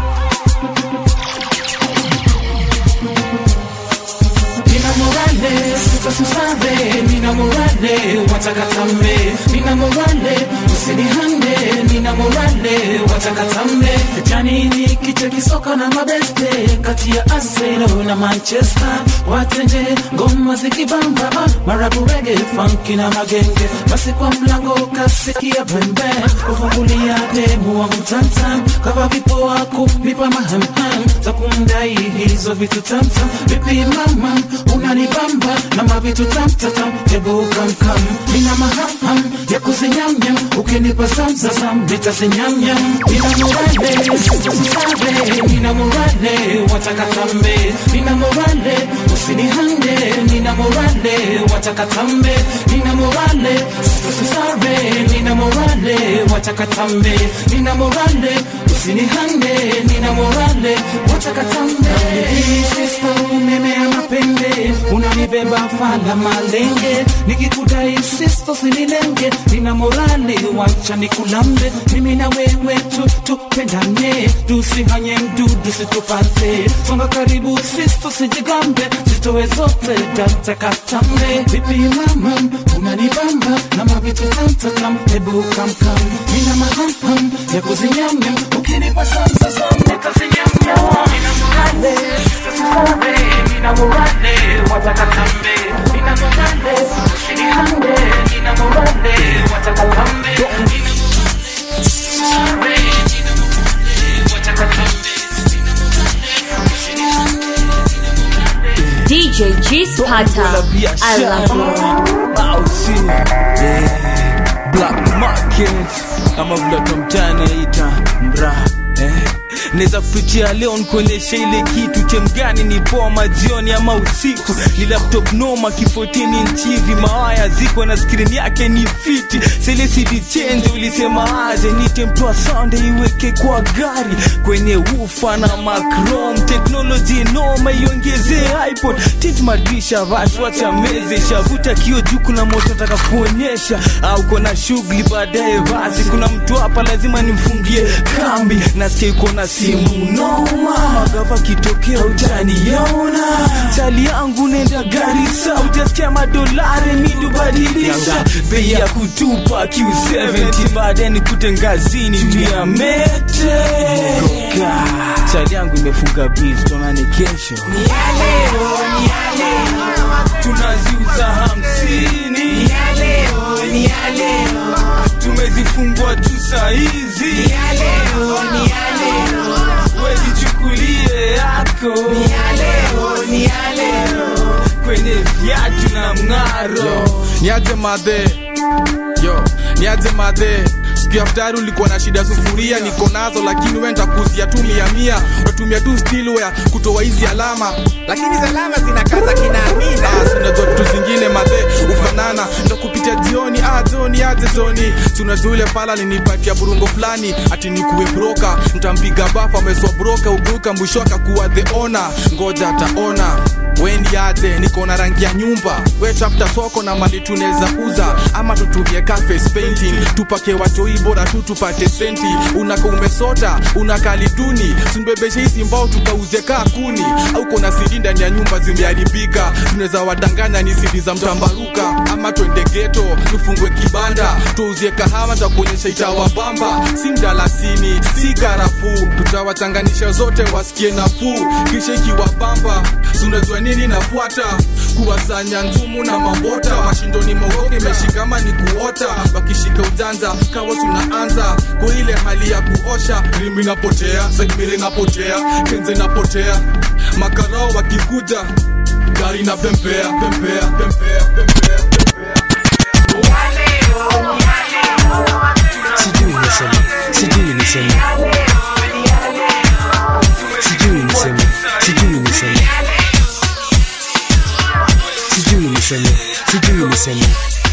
Nina morale, sasa susave, nina morale, watakatambe, nina morale, usinihande, nina morale, watakatambe. Janini kiche kisoka na mabeste, kati ya Arsenal na Manchester, watenje, ngoma zikibamba, ah, marabu reggae, funky na magenge, basi kwa mlango kasikia pembe, ufungulia demu wangu tamtam, kava vipo wako, nipa mahamham, za kumdai hizo vitu tamtam, vipi mama, unanibamba na mavitu tamtatam, hebu kamkam, nina mahamham ya kuzinyamnyam, ukinipa zamzazam, nitazinyamnyam, nina morale, sitasabe, nina morale, watakatambe, nina morale, usinihande, nina morale, watakatambe, nina morale, sitasabe, nina morale, watakatambe, nina morale, usinihande, nina morale, watakatambe, sister umemea mapembe, unanibeba fala malenge, nikikudai sister usinilenge, nina morale, wacha nikulambe, mimi na wewe tu tupendane, tusihanye mdudu situpate, songa karibu sister sijigambe, zitoe zote datakatambe, vipi mama, unanibamba na mavitu tamtatam, hebu kamkam, nina mahamham ya kuzinyamnyam, ukinipa samsasam nitazinyamnyam, nina morale, sitasabe, nina nina morale wataka tambe nina morale usinihande nina morale wataka tambe nina morale nina morale wataka tambe DJ G Sparta. I love you. Bausi yeah. Black Market ama vile tamtani aita mra eh. Neza kupitia leo nikuonyesha ile kitu chemgani ni poa majioni ama usiku ni laptop noma kifotini nchivi mawaya ziko na skrini yake ni fiti selesidi chenje ulisema aje nite mtoa sonde iweke kwa gari kwenye ufa na macrom teknoloji noma iongezee ipod tit madrisha vaswacha meze shavuta kio juu kuna moto taka kuonyesha au kona shughuli baadaye basi kuna mtu hapa lazima nimfungie kambi nasikia iko na simu noma magava kitokea utaniona chali yangu nenda garisa utasikia madolari midubadilisha bei ya kutupa q70 baadaye nikute ngazini mia mete Goka. chali yangu imefunga bills tonane kesho ni ya leo, ni ya leo. tunaziuza hamsini ni ya leo, ni ya leo. tumezifungwa tu sahizi ni ya leo, ni ya leo. wezichukulie yako ni ya leo, ni ya leo. kwenye viatu na mng'aro niaje madhe yo niaje madhe siku ya ftari ulikuwa na shida sufuria niko nazo lakini we ntakuzia tu mia mia unatumia tu stilware kutoa hizi alama lakini hizi alama zinakaza kinaamina ah, unajua vitu zingine madhe ufanana ndo kupitia jioni ah, joni aje joni tunajua ule pala linipatia burungo fulani ati nikuwe broka ntampiga bafa ameswa broka uguka mwisho akakuwa the ona ngoja ataona wendi aje niko na rangi ya nyumba we tafuta soko na mali tunaweza uza ama tutumie cafes painting tupake watoi bora tu tupate senti unaka umesota unakali duni simbebeshe hizi mbao tukauze kaa kuni au kona sidi ndani ya nyumba zimeharibika tunaweza wadanganya ni sidi za mtambaruka ama twende geto tufungwe kibanda tuuzie kahawa takuonyesha itawabamba si mdalasini si karafuu tutawachanganisha zote wasikie nafuu kisha ikiwabamba sunajua nini nafuata kuwasanya nzumu na mabota mashindoni mogoke imeshikama ni kuota wakishika ujanja kawa tunaanza kwa ile hali ya kuosha rimi napotea segmili napotea kenze napotea makarao wakikuja gari na pempea pempea pempea pempea sijui niseme sijui niseme sijui niseme sijui niseme sijui niseme sijui niseme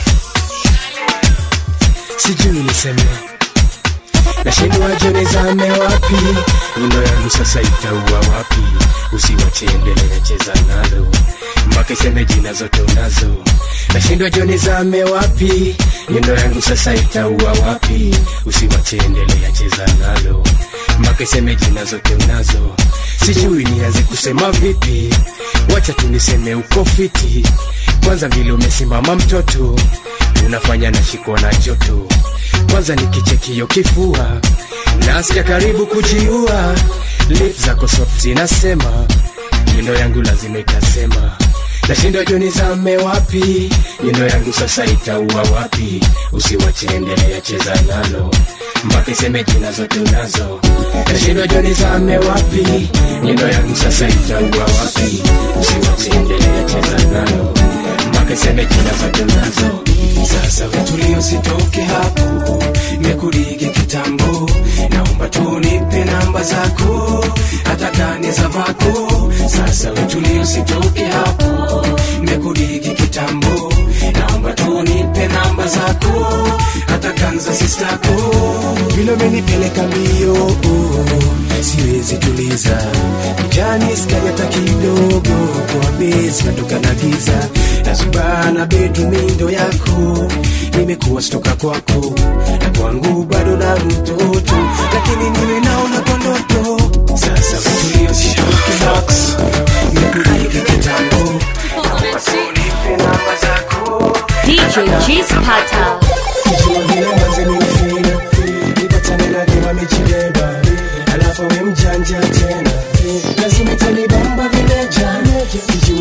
sijui niseme nashindwa jone zame wapi nyundo yangu sasa itaua wapi usiwache endelea cheza nalo mpaka iseme jina zote unazo nashindwa jone zame wapi nyundo yangu sasa itaua wapi usiwache endelea cheza nalo mpaka iseme jina zote unazo sijui nianze kusema vipi wacha tuniseme uko fiti kwanza vile umesimama mtoto unafanya nashikwa na joto kwanza nikichekio kifua nasikia karibu kujiua lip zako soft zinasema nyundo yangu lazima itasema nashindwa joni zame wapi nyundo yangu sasa itaua wapi usiwache endelea cheza nalo mpaka iseme jina zote unazo nashindwa joni zame wapi nyundo yangu sasa itaua wapi usiwache endelea cheza nalo mpaka iseme jina zote unazo sasa utulio sitoke hapo mekurige kitambo naomba tunipe namba zako hata kane za vako sasa utulio sitoke hapo mekurige kitambo naomba tunipe namba zako hata kanza sistako vile umenipeleka mbio siwezi tuliza jani skani hata kidogo kwa bezi natoka na giza nazubana bedumindo yako nimekuwa stoka kwako na kwangu bado na mtoto lakini niwe naona kwa ndoto sasa utulio sitoke hapo nikurike kitambo naomba tunipe namba zako DJ G Sparta. kijua vile manze nimefina nipatane na dema amejibeba alafu we mjanja tena lazima itanibamba vileja kijua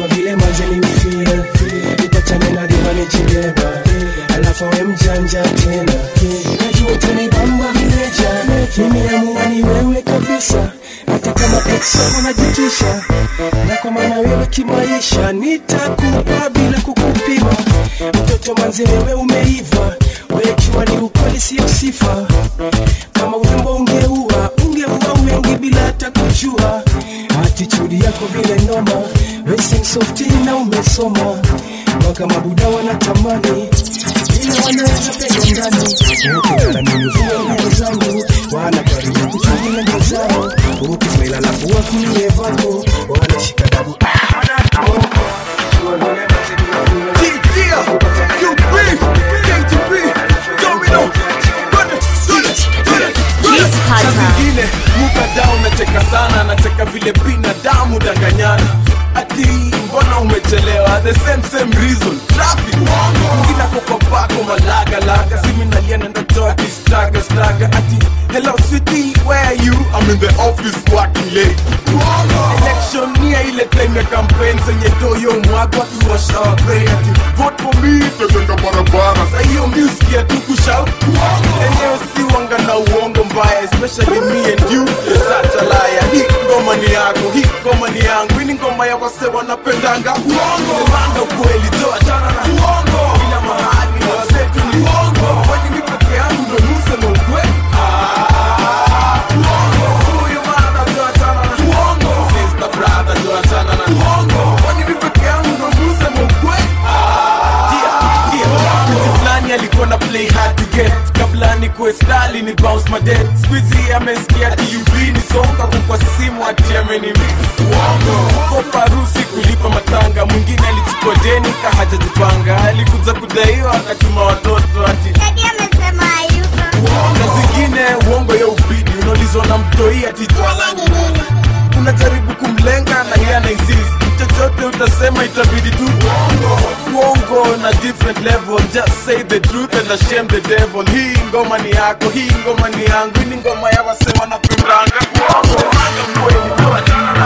ujanja tena najua utanibamba vile jana nimeamua ni wewe kabisa hata kama ex wako najitisha na kwa maana wewe kimaisha nitakupa bila kukupima mtoto manzi wewe umeiva wejua ni ukweli sio sifa kama urembo ungeua ungeua wengi bila hata kujua atitudi yako vile noma racing softi na umesoma mpaka mabuda wanatamani vile wanaweza penda ndani ukingana mimi vile nguo zangu wana karibu kuchungi namba zao ukismaila lafu wakulie vako wanashika dabu Saa zingine mukadao unacheka sana nacheka vile binadamu danganyana ati mbona umechelewa the same same reason traffic mwingine ako kwa pako malagalaga simi nalia na ndotoa kistaga staga ati hello city where are you I'm in the office working late election nia ile time ya campaign zenye doyo mwagwa kiwasha wapei ati vote for me tezenda barabara sa hiyo music ya tu kushout enyewe si wanga na uongo mbaya especially me and you you're such a liar hii ngoma ni yako hii ngoma ni yangu hii ni ngoma ya wase wanapendanga uongo manda ukweli toa chana na uongo ila mahali wasetu ni uongo kwani mi peke yangu ndo nusema ukweli Ah, uongo. Huyu mada toa chana na uongo. Sister brother toa chana na uongo. Kwani mi peke yangu ndo nusema ukweli Tia, tia. Mtu fulani alikuwa na play hard to get kabla ni kuestali ni bounce my dead squeezy amesikia tub ni songa kwa simu ati amenimiss uongo uko parusi kulipa matanga mwingine alichukua deni kahajajipanga alikuja kudaiwa akatuma watoto ati na zingine uongo ya ubidi unaulizwa na mtoi ati twala ni nini unajaribu kumlenga na yeye anaexist chochote utasema itabidi tu uongo uongo na different level just say the truth and shame the devil hii ngoma ni yako hii ngoma ni yangu hii ni ngoma ya wase wanapendanga uongo Manga kweli toa jina.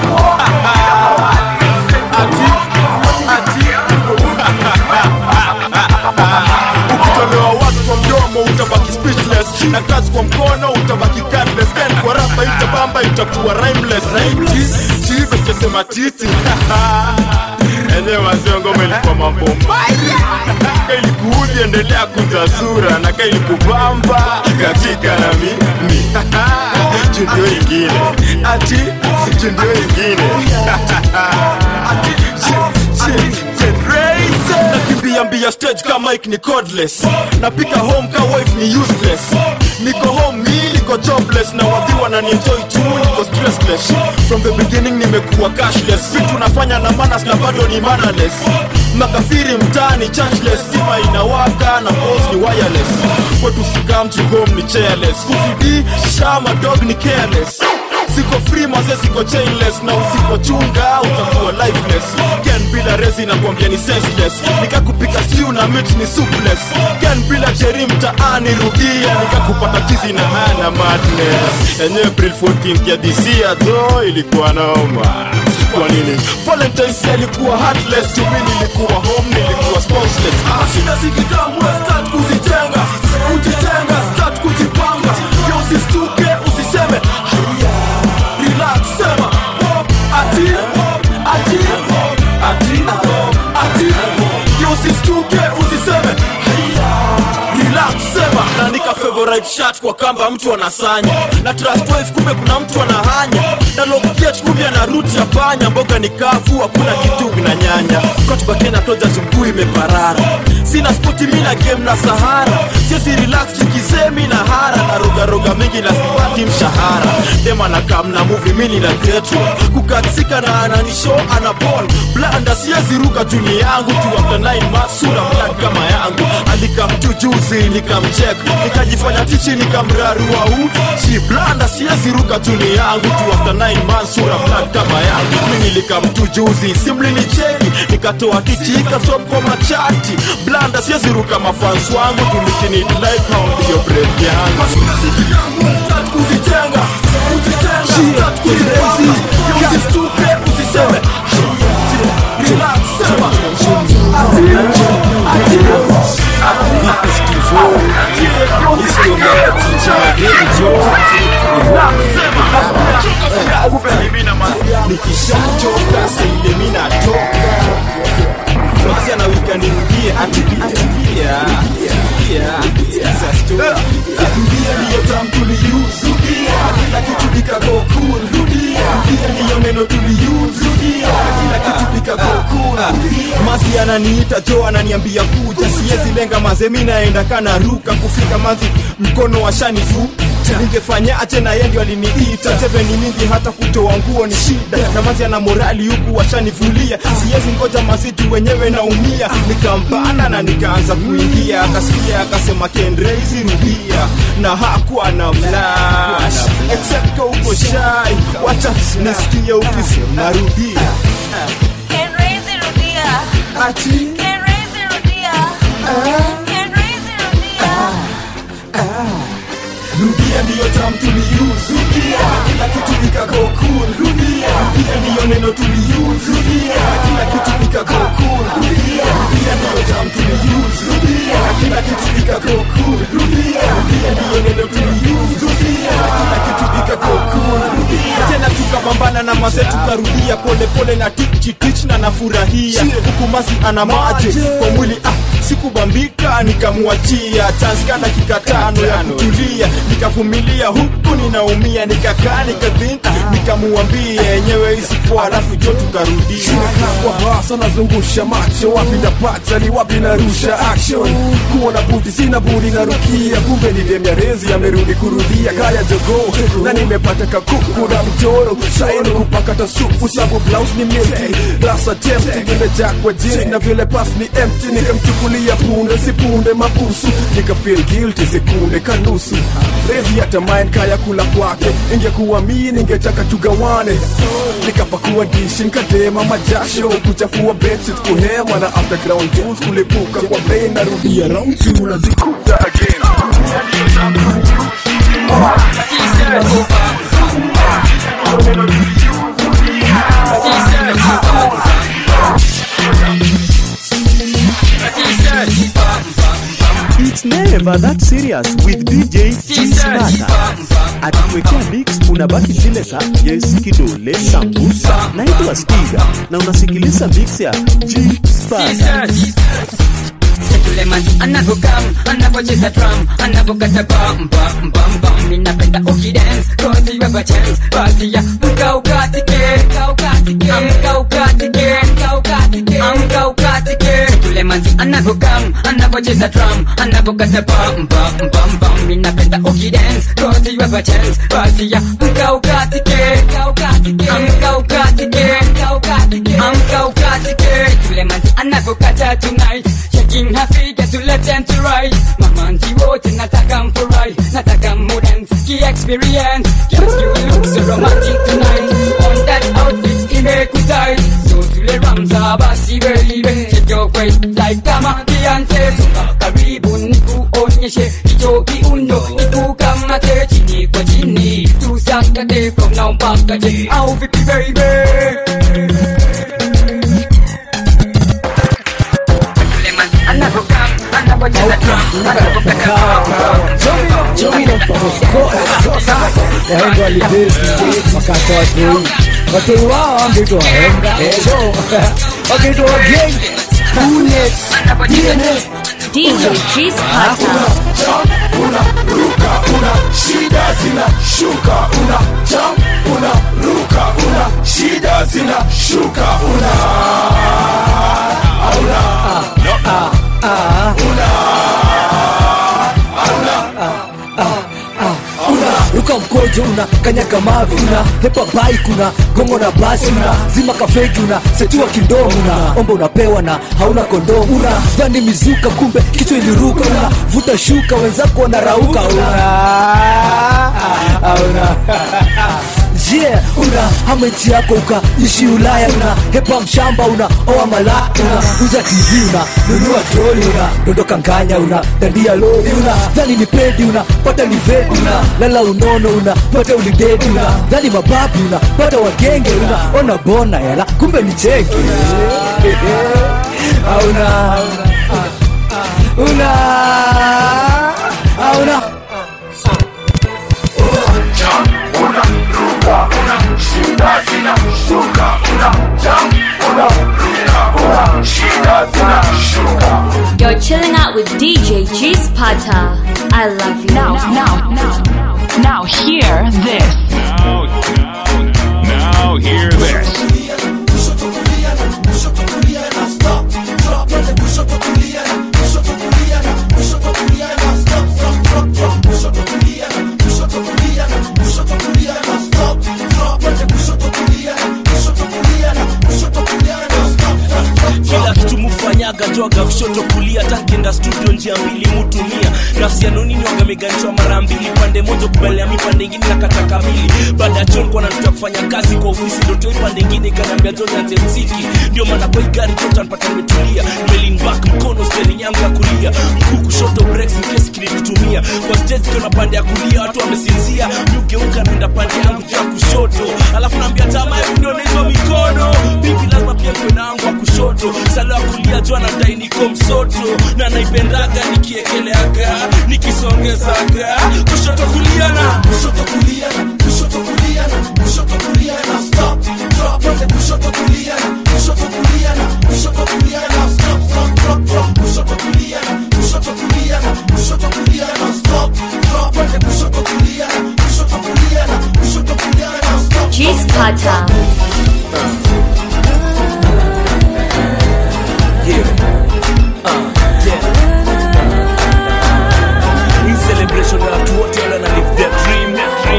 ati ati ukitolewa watu kwa mdomo utabaki speechless na kazi kwa mkono utabaki cardless then kwa rapa itabamba itakuwa rhymeless chive chesema titi enyewe wazee ngoma ilikuwa mambo mbaya kailikuudhi endelea kunja sura na kailikubamba katika na mimi jundio ingine ati jundio ingine ati nakimbia mbia stage ka mike ni cordless napika home ka wife ni useless niko home mi niko jobless na wadhiwa na nienjoy tu niko stressless from the beginning nimekuwa cashless vitu nafanya na manas na bado ni manaless makafiri mtaani churchless stima inawaka na pos ni wireless kwetu sikamtu home ni chairless kufidi shama dog ni careless siko free maze siko chainless na usipochunga utakuwa lifeless ken bila resi nakwambia ni senseless nikakupika stew na meat ni soupless ken bila jeri mtaani rudia nikakupata tizi na hana madness enye april 14 ya disia to ilikuwa noma kwa nini valentines alikuwa heartless tumi nilikuwa home nilikuwa sponseless shida zikitamwe start kuzitenga kujitenga start kujipanga yo usistuke usiseme haya relax sema ati ati ati ati yo usistuke usiseme haya relax sema na nika favorite shirt kwa kamba mtu anasanya na trust wife kumbe kuna mtu anahanya na lokiet kumbe ana root ya panya mboga ni kavu hakuna kitu na nyanya kotba kenya toja chukuu imeparara sina spoti mina game na sahara siezi relax nikisemi na hara na rogaroga mingi na sipati mshahara dema na kam na movie mini na getro kukatika na ananisho ana ball blanda siezi ruka juni yangu tu after 9 months sura black kama yangu alikamtu juzi nikamcheck nikajifanya tichi nikamrarua u si blanda siezi ruka juni yangu tu after 9 months sura black kama yangu mimi nilikamtu juzi simli ni cheki nikatoa tichi ikatop kwa machati blanda siezi ruka mafans wangu tulikini life hao ndio break yangu Start kuzitenga kuzitenga start kuzipanga usistuke usiseme relax sema ati ati ati rudia ndiyo tam tuliuse rudia kila kitu ikago cool rudia rudia ndiyo neno tuliuse rudia kila kitu ikago cool masi ananiita jo ananiambia kuja siwezi lenga maze mi naenda kana ruka kufika mazi mkono wa shanifu ningefanya ache na yeye ndio aliniita teve ni mingi hata kutoa nguo ni shida na mazi ana morali huku washanivulia siwezi ngoja maziti wenyewe naumia nikampanda na nikaanza kuingia akasikia akasema kendreizi rudia na hakuwa na flash except uko shy wacha nisikie ukisema rudia ati rudia ndiyo tam tuliuse rudia kila kitu ikago cool rudia rudia ndiyo neno tuliuse rudia kila kitu ikago cool rudia rudia ndiyo tam tuliuse rudia kila kitu ikago cool rudia rudia ndiyo neno tuliuse rudia kila kitu ikago cool rudia tena tukapambana na maze tukarudia polepole na tichitich na nafurahia hukumasi ana maje kwa mwili ah sikubambika nikamwachia chanska dakika tano ya kutulia nikavumilia huku ninaumia nikakaa nikadhink nikamuambia yenyewe isipoa alafu jo tukarudia kwa basa nazungusha macho wapi napata ni wapi narusha action kuona budi sina budi narukia kumbe ni demya rezi amerudi kurudia kaya jogo na nimepata kakuku na mchoro shaini kupakata supu sabu blouse ni milki rasa tempti nimejaa kwa jeans na vile pas ni empty nikamchukulia punde si punde mabusu nikafeel guilty sekunde kanusu rezi hata mine kaya kula kwake ingekuwa mii ningetaka tugawane nikapakua dishi nikatema majasho kuchafua bedsheet kuhema na underground jewels kulipuka kwa bei narudia round two nazikuta again It's never that serious with DJ G Smarter. Akikuwekea mix unabaki zile za Yes Kidole Sambusa. Naitwa Stiga na unasikiliza mix ya G Smarter. Suleiman anavokam anavocheza drum anavokata bam bam bam bam ninapenda ukidance cause you have a chance basi ya mka ukatike mka ukatike mka ukatike mka ukatike mka ukatike Suleiman anavokam anavocheza drum anavokata bam bam bam bam ninapenda ukidance cause you have a chance basi ya mka ukatike mka ukatike mka ukatike mka ukatike mka ukatike Suleiman anavokata tonight shaking her figure to left and to right mamanzi wote nataka mfurahi nataka mudance ki experience yes you look so romantic tonight on that outfit imekutai so tule ramza basi baby shake your waist like kama Beyonce songa karibu nikuonyeshe hicho kiundo nikukamate chini kwa chini tusakate from now mpaka je au vipi baby wahenga walibezi wakatoa tei watei wao wangeitwa wahenga so wakaitwa wagenge kule DJ G Sparta. una ruka una shida zina shuka una jump una ruka una shida zina shuka una auna una ruka mkojo una kanyaga mavi una hepa bike una gongo na basi una zima kafeki una setua kindomo una omba unapewa na hauna kondomu una dhani mizuka kumbe kichwa iliruka una vuta shuka wenzako wanarauka una una yeah, una hama nchi yako ukaishi ulaya una hepa mshamba una oa malaya una uza tv una nunua troli una dondoka nganya una dandia lori una dhani ni pedi una pata ni vedi una lala unono una pata ulidedi una dhani mababi una pata wagenge una ona bona yala kumbe ni cheki auna una auna shida zina shuka una jump una ruka una shida zina shuka You're You're chilling out with DJ G Spata. I love you. Now, now, now, now, hear this. Now, now, now hear this. kila kitu mufanyaga joga kushoto kulia tankienda studio njia mbili mutumia nafsi ya nonini wagameganishwa mara mbili pande moja kubalia mi pande ingine na kata kamili baada ya john kwa natuta kufanya kazi kwa ofisi ndotoi pande ingine ikaniambia john anze mziki ndio maana kwa hii gari tota npata nimetulia nimelin back mkono steering yangu ya kulia mguu kushoto breaks in case kilikutumia kwa stage kiona pande ya kulia watu wamesinzia mi ugeuka naenda pande yangu juu ya kushoto alafu naambia tamaa hebu ndio hizo mikono bibi lazima pia kwe nangu wa kushoto sala ya kulia juu anadai niko msoto na naipendaga nikiekeleaga nikisongezaga kushoto kulia na kushoto kulia na kushoto kulia na kushoto kulia na stop drop on kushoto kulia na kushoto kulia na kushoto kulia na stop stop drop drop kushoto kulia na kushoto kulia na kushoto kulia na stop drop on kushoto kulia na kushoto kulia na kushoto kulia na stop G Spata. hii celebration ya watu wote wale wana live their dream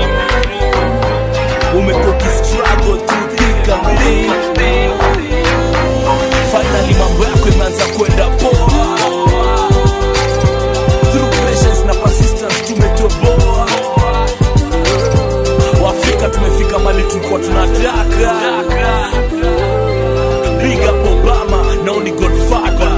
umekuwa ukistruggle to think and live. finally mambo yako imeanza kwenda poa through patience na persistence tumetoboa waafrika tumefika mali tulikuwa tunataka big up obama nao ni godfather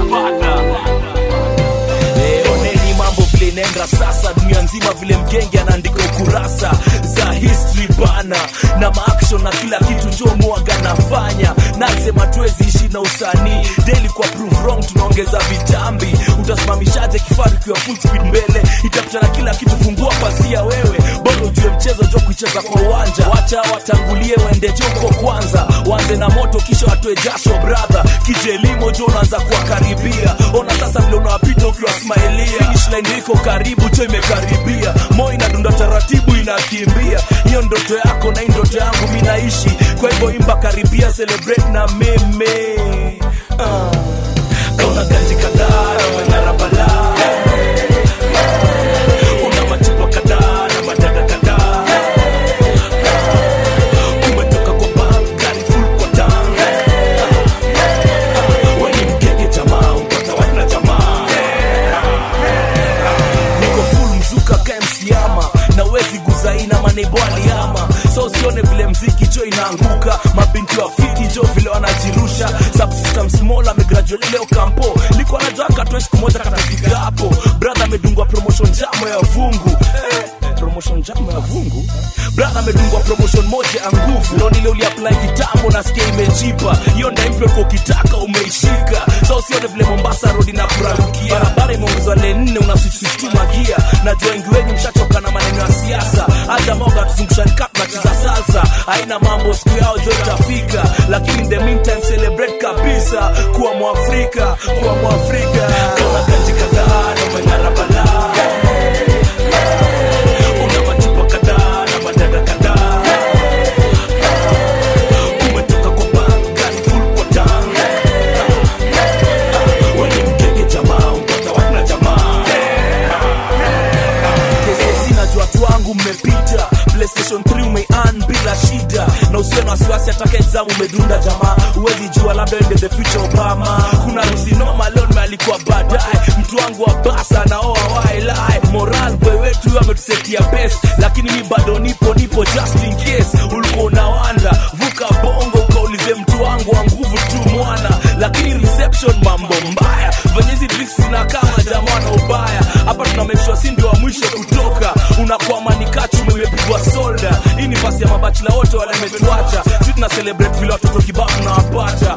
Eh, oneni mambo vile inaenda sasa dunia nzima vile mgenge anaandika ukurasa za history bana na maaction na kila kitu njo mwaga nafanya nasema tuwezi ishi na usanii daily kwa prove wrong tunaongeza vitambi utasimamishaje kifaru kiwa full speed mbele itapita na kila kitu fungua pasia wewe bado ujue mchezo jo kuicheza kwa uwanja wacha watangulie waende joko kwanza wanze na moto kisha watoe jasho brother kijelimo jo unaanza kuwakaribia ona sasa vile unawapita ukiwa smailia finish line iko karibu cho imekaribia moyo inadunda taratibu inakimbia hiyo ndoto yako na hii ndoto yangu mi naishi kwa hivyo imba karibia celebrate na meme uh. kauna ganji kadhaa na mang'ara balaa una machupa kadhaa na madada kadhaa umetoka kwa bank gari full kwa tank weni mgenge jamaa mpata wana jamaa niko full mzuka kae msiama na wezi guzaina manebo aliama so usione vile mziki jo inaanguka mabinti wa fiti jo vile wanajirusha subsystem small amegraduate leo kampo liko anajaka tu siku moja katafika hapo brother amedungwa promotion jamo ya vungu eh, promotion jamo ya vungu brother amedungwa promotion moja ya nguvu leo nile uliapply kitambo nasikia imejipa hiyo ndaimpyo uko ukitaka umeishika so usione vile mombasa road na kurarukia barabara imeongezwa le nne unasisituma gia najua wengi wenyu mshachoka na maneno ya siasa hata moga tuzungushani kap na cheza salsa haina mambo siku yao jo itafika lakini in the meantime celebrate kabisa kuwa mwafrika kuwa mwafrika kama ganji kadhaa na umeng'ara balaa una machupa kadhaa na madada kadhaa umetoka kwa bank gari full kwa tank weni mgenge jamaa mpata wana jamaa KCC najua watu wangu mmepita playstation 3 umean bila shida na usio na wasiwasi ataka exam umedunda jamaa huwezi jua labda ende the future obama kuna rusi noma leo nimealikwa baadaye mtu wangu wa basa naoa wailai moral boy wetu huyo ametusetia best lakini mi bado nipo nipo just in case ulikuwa unawanda vuka bongo ukaulize mtu wangu wa nguvu tu mwana lakini reception mambo mbaya venye hizi drinks zinakama jamaa na ubaya hapa tuna make sure si ndio wa mwisho kutoka unakwama ni kachume imepigwa solda hii ni basi ya mabachila wote wale imetuacha si tuna celebrate vile watoto kibao tunawapata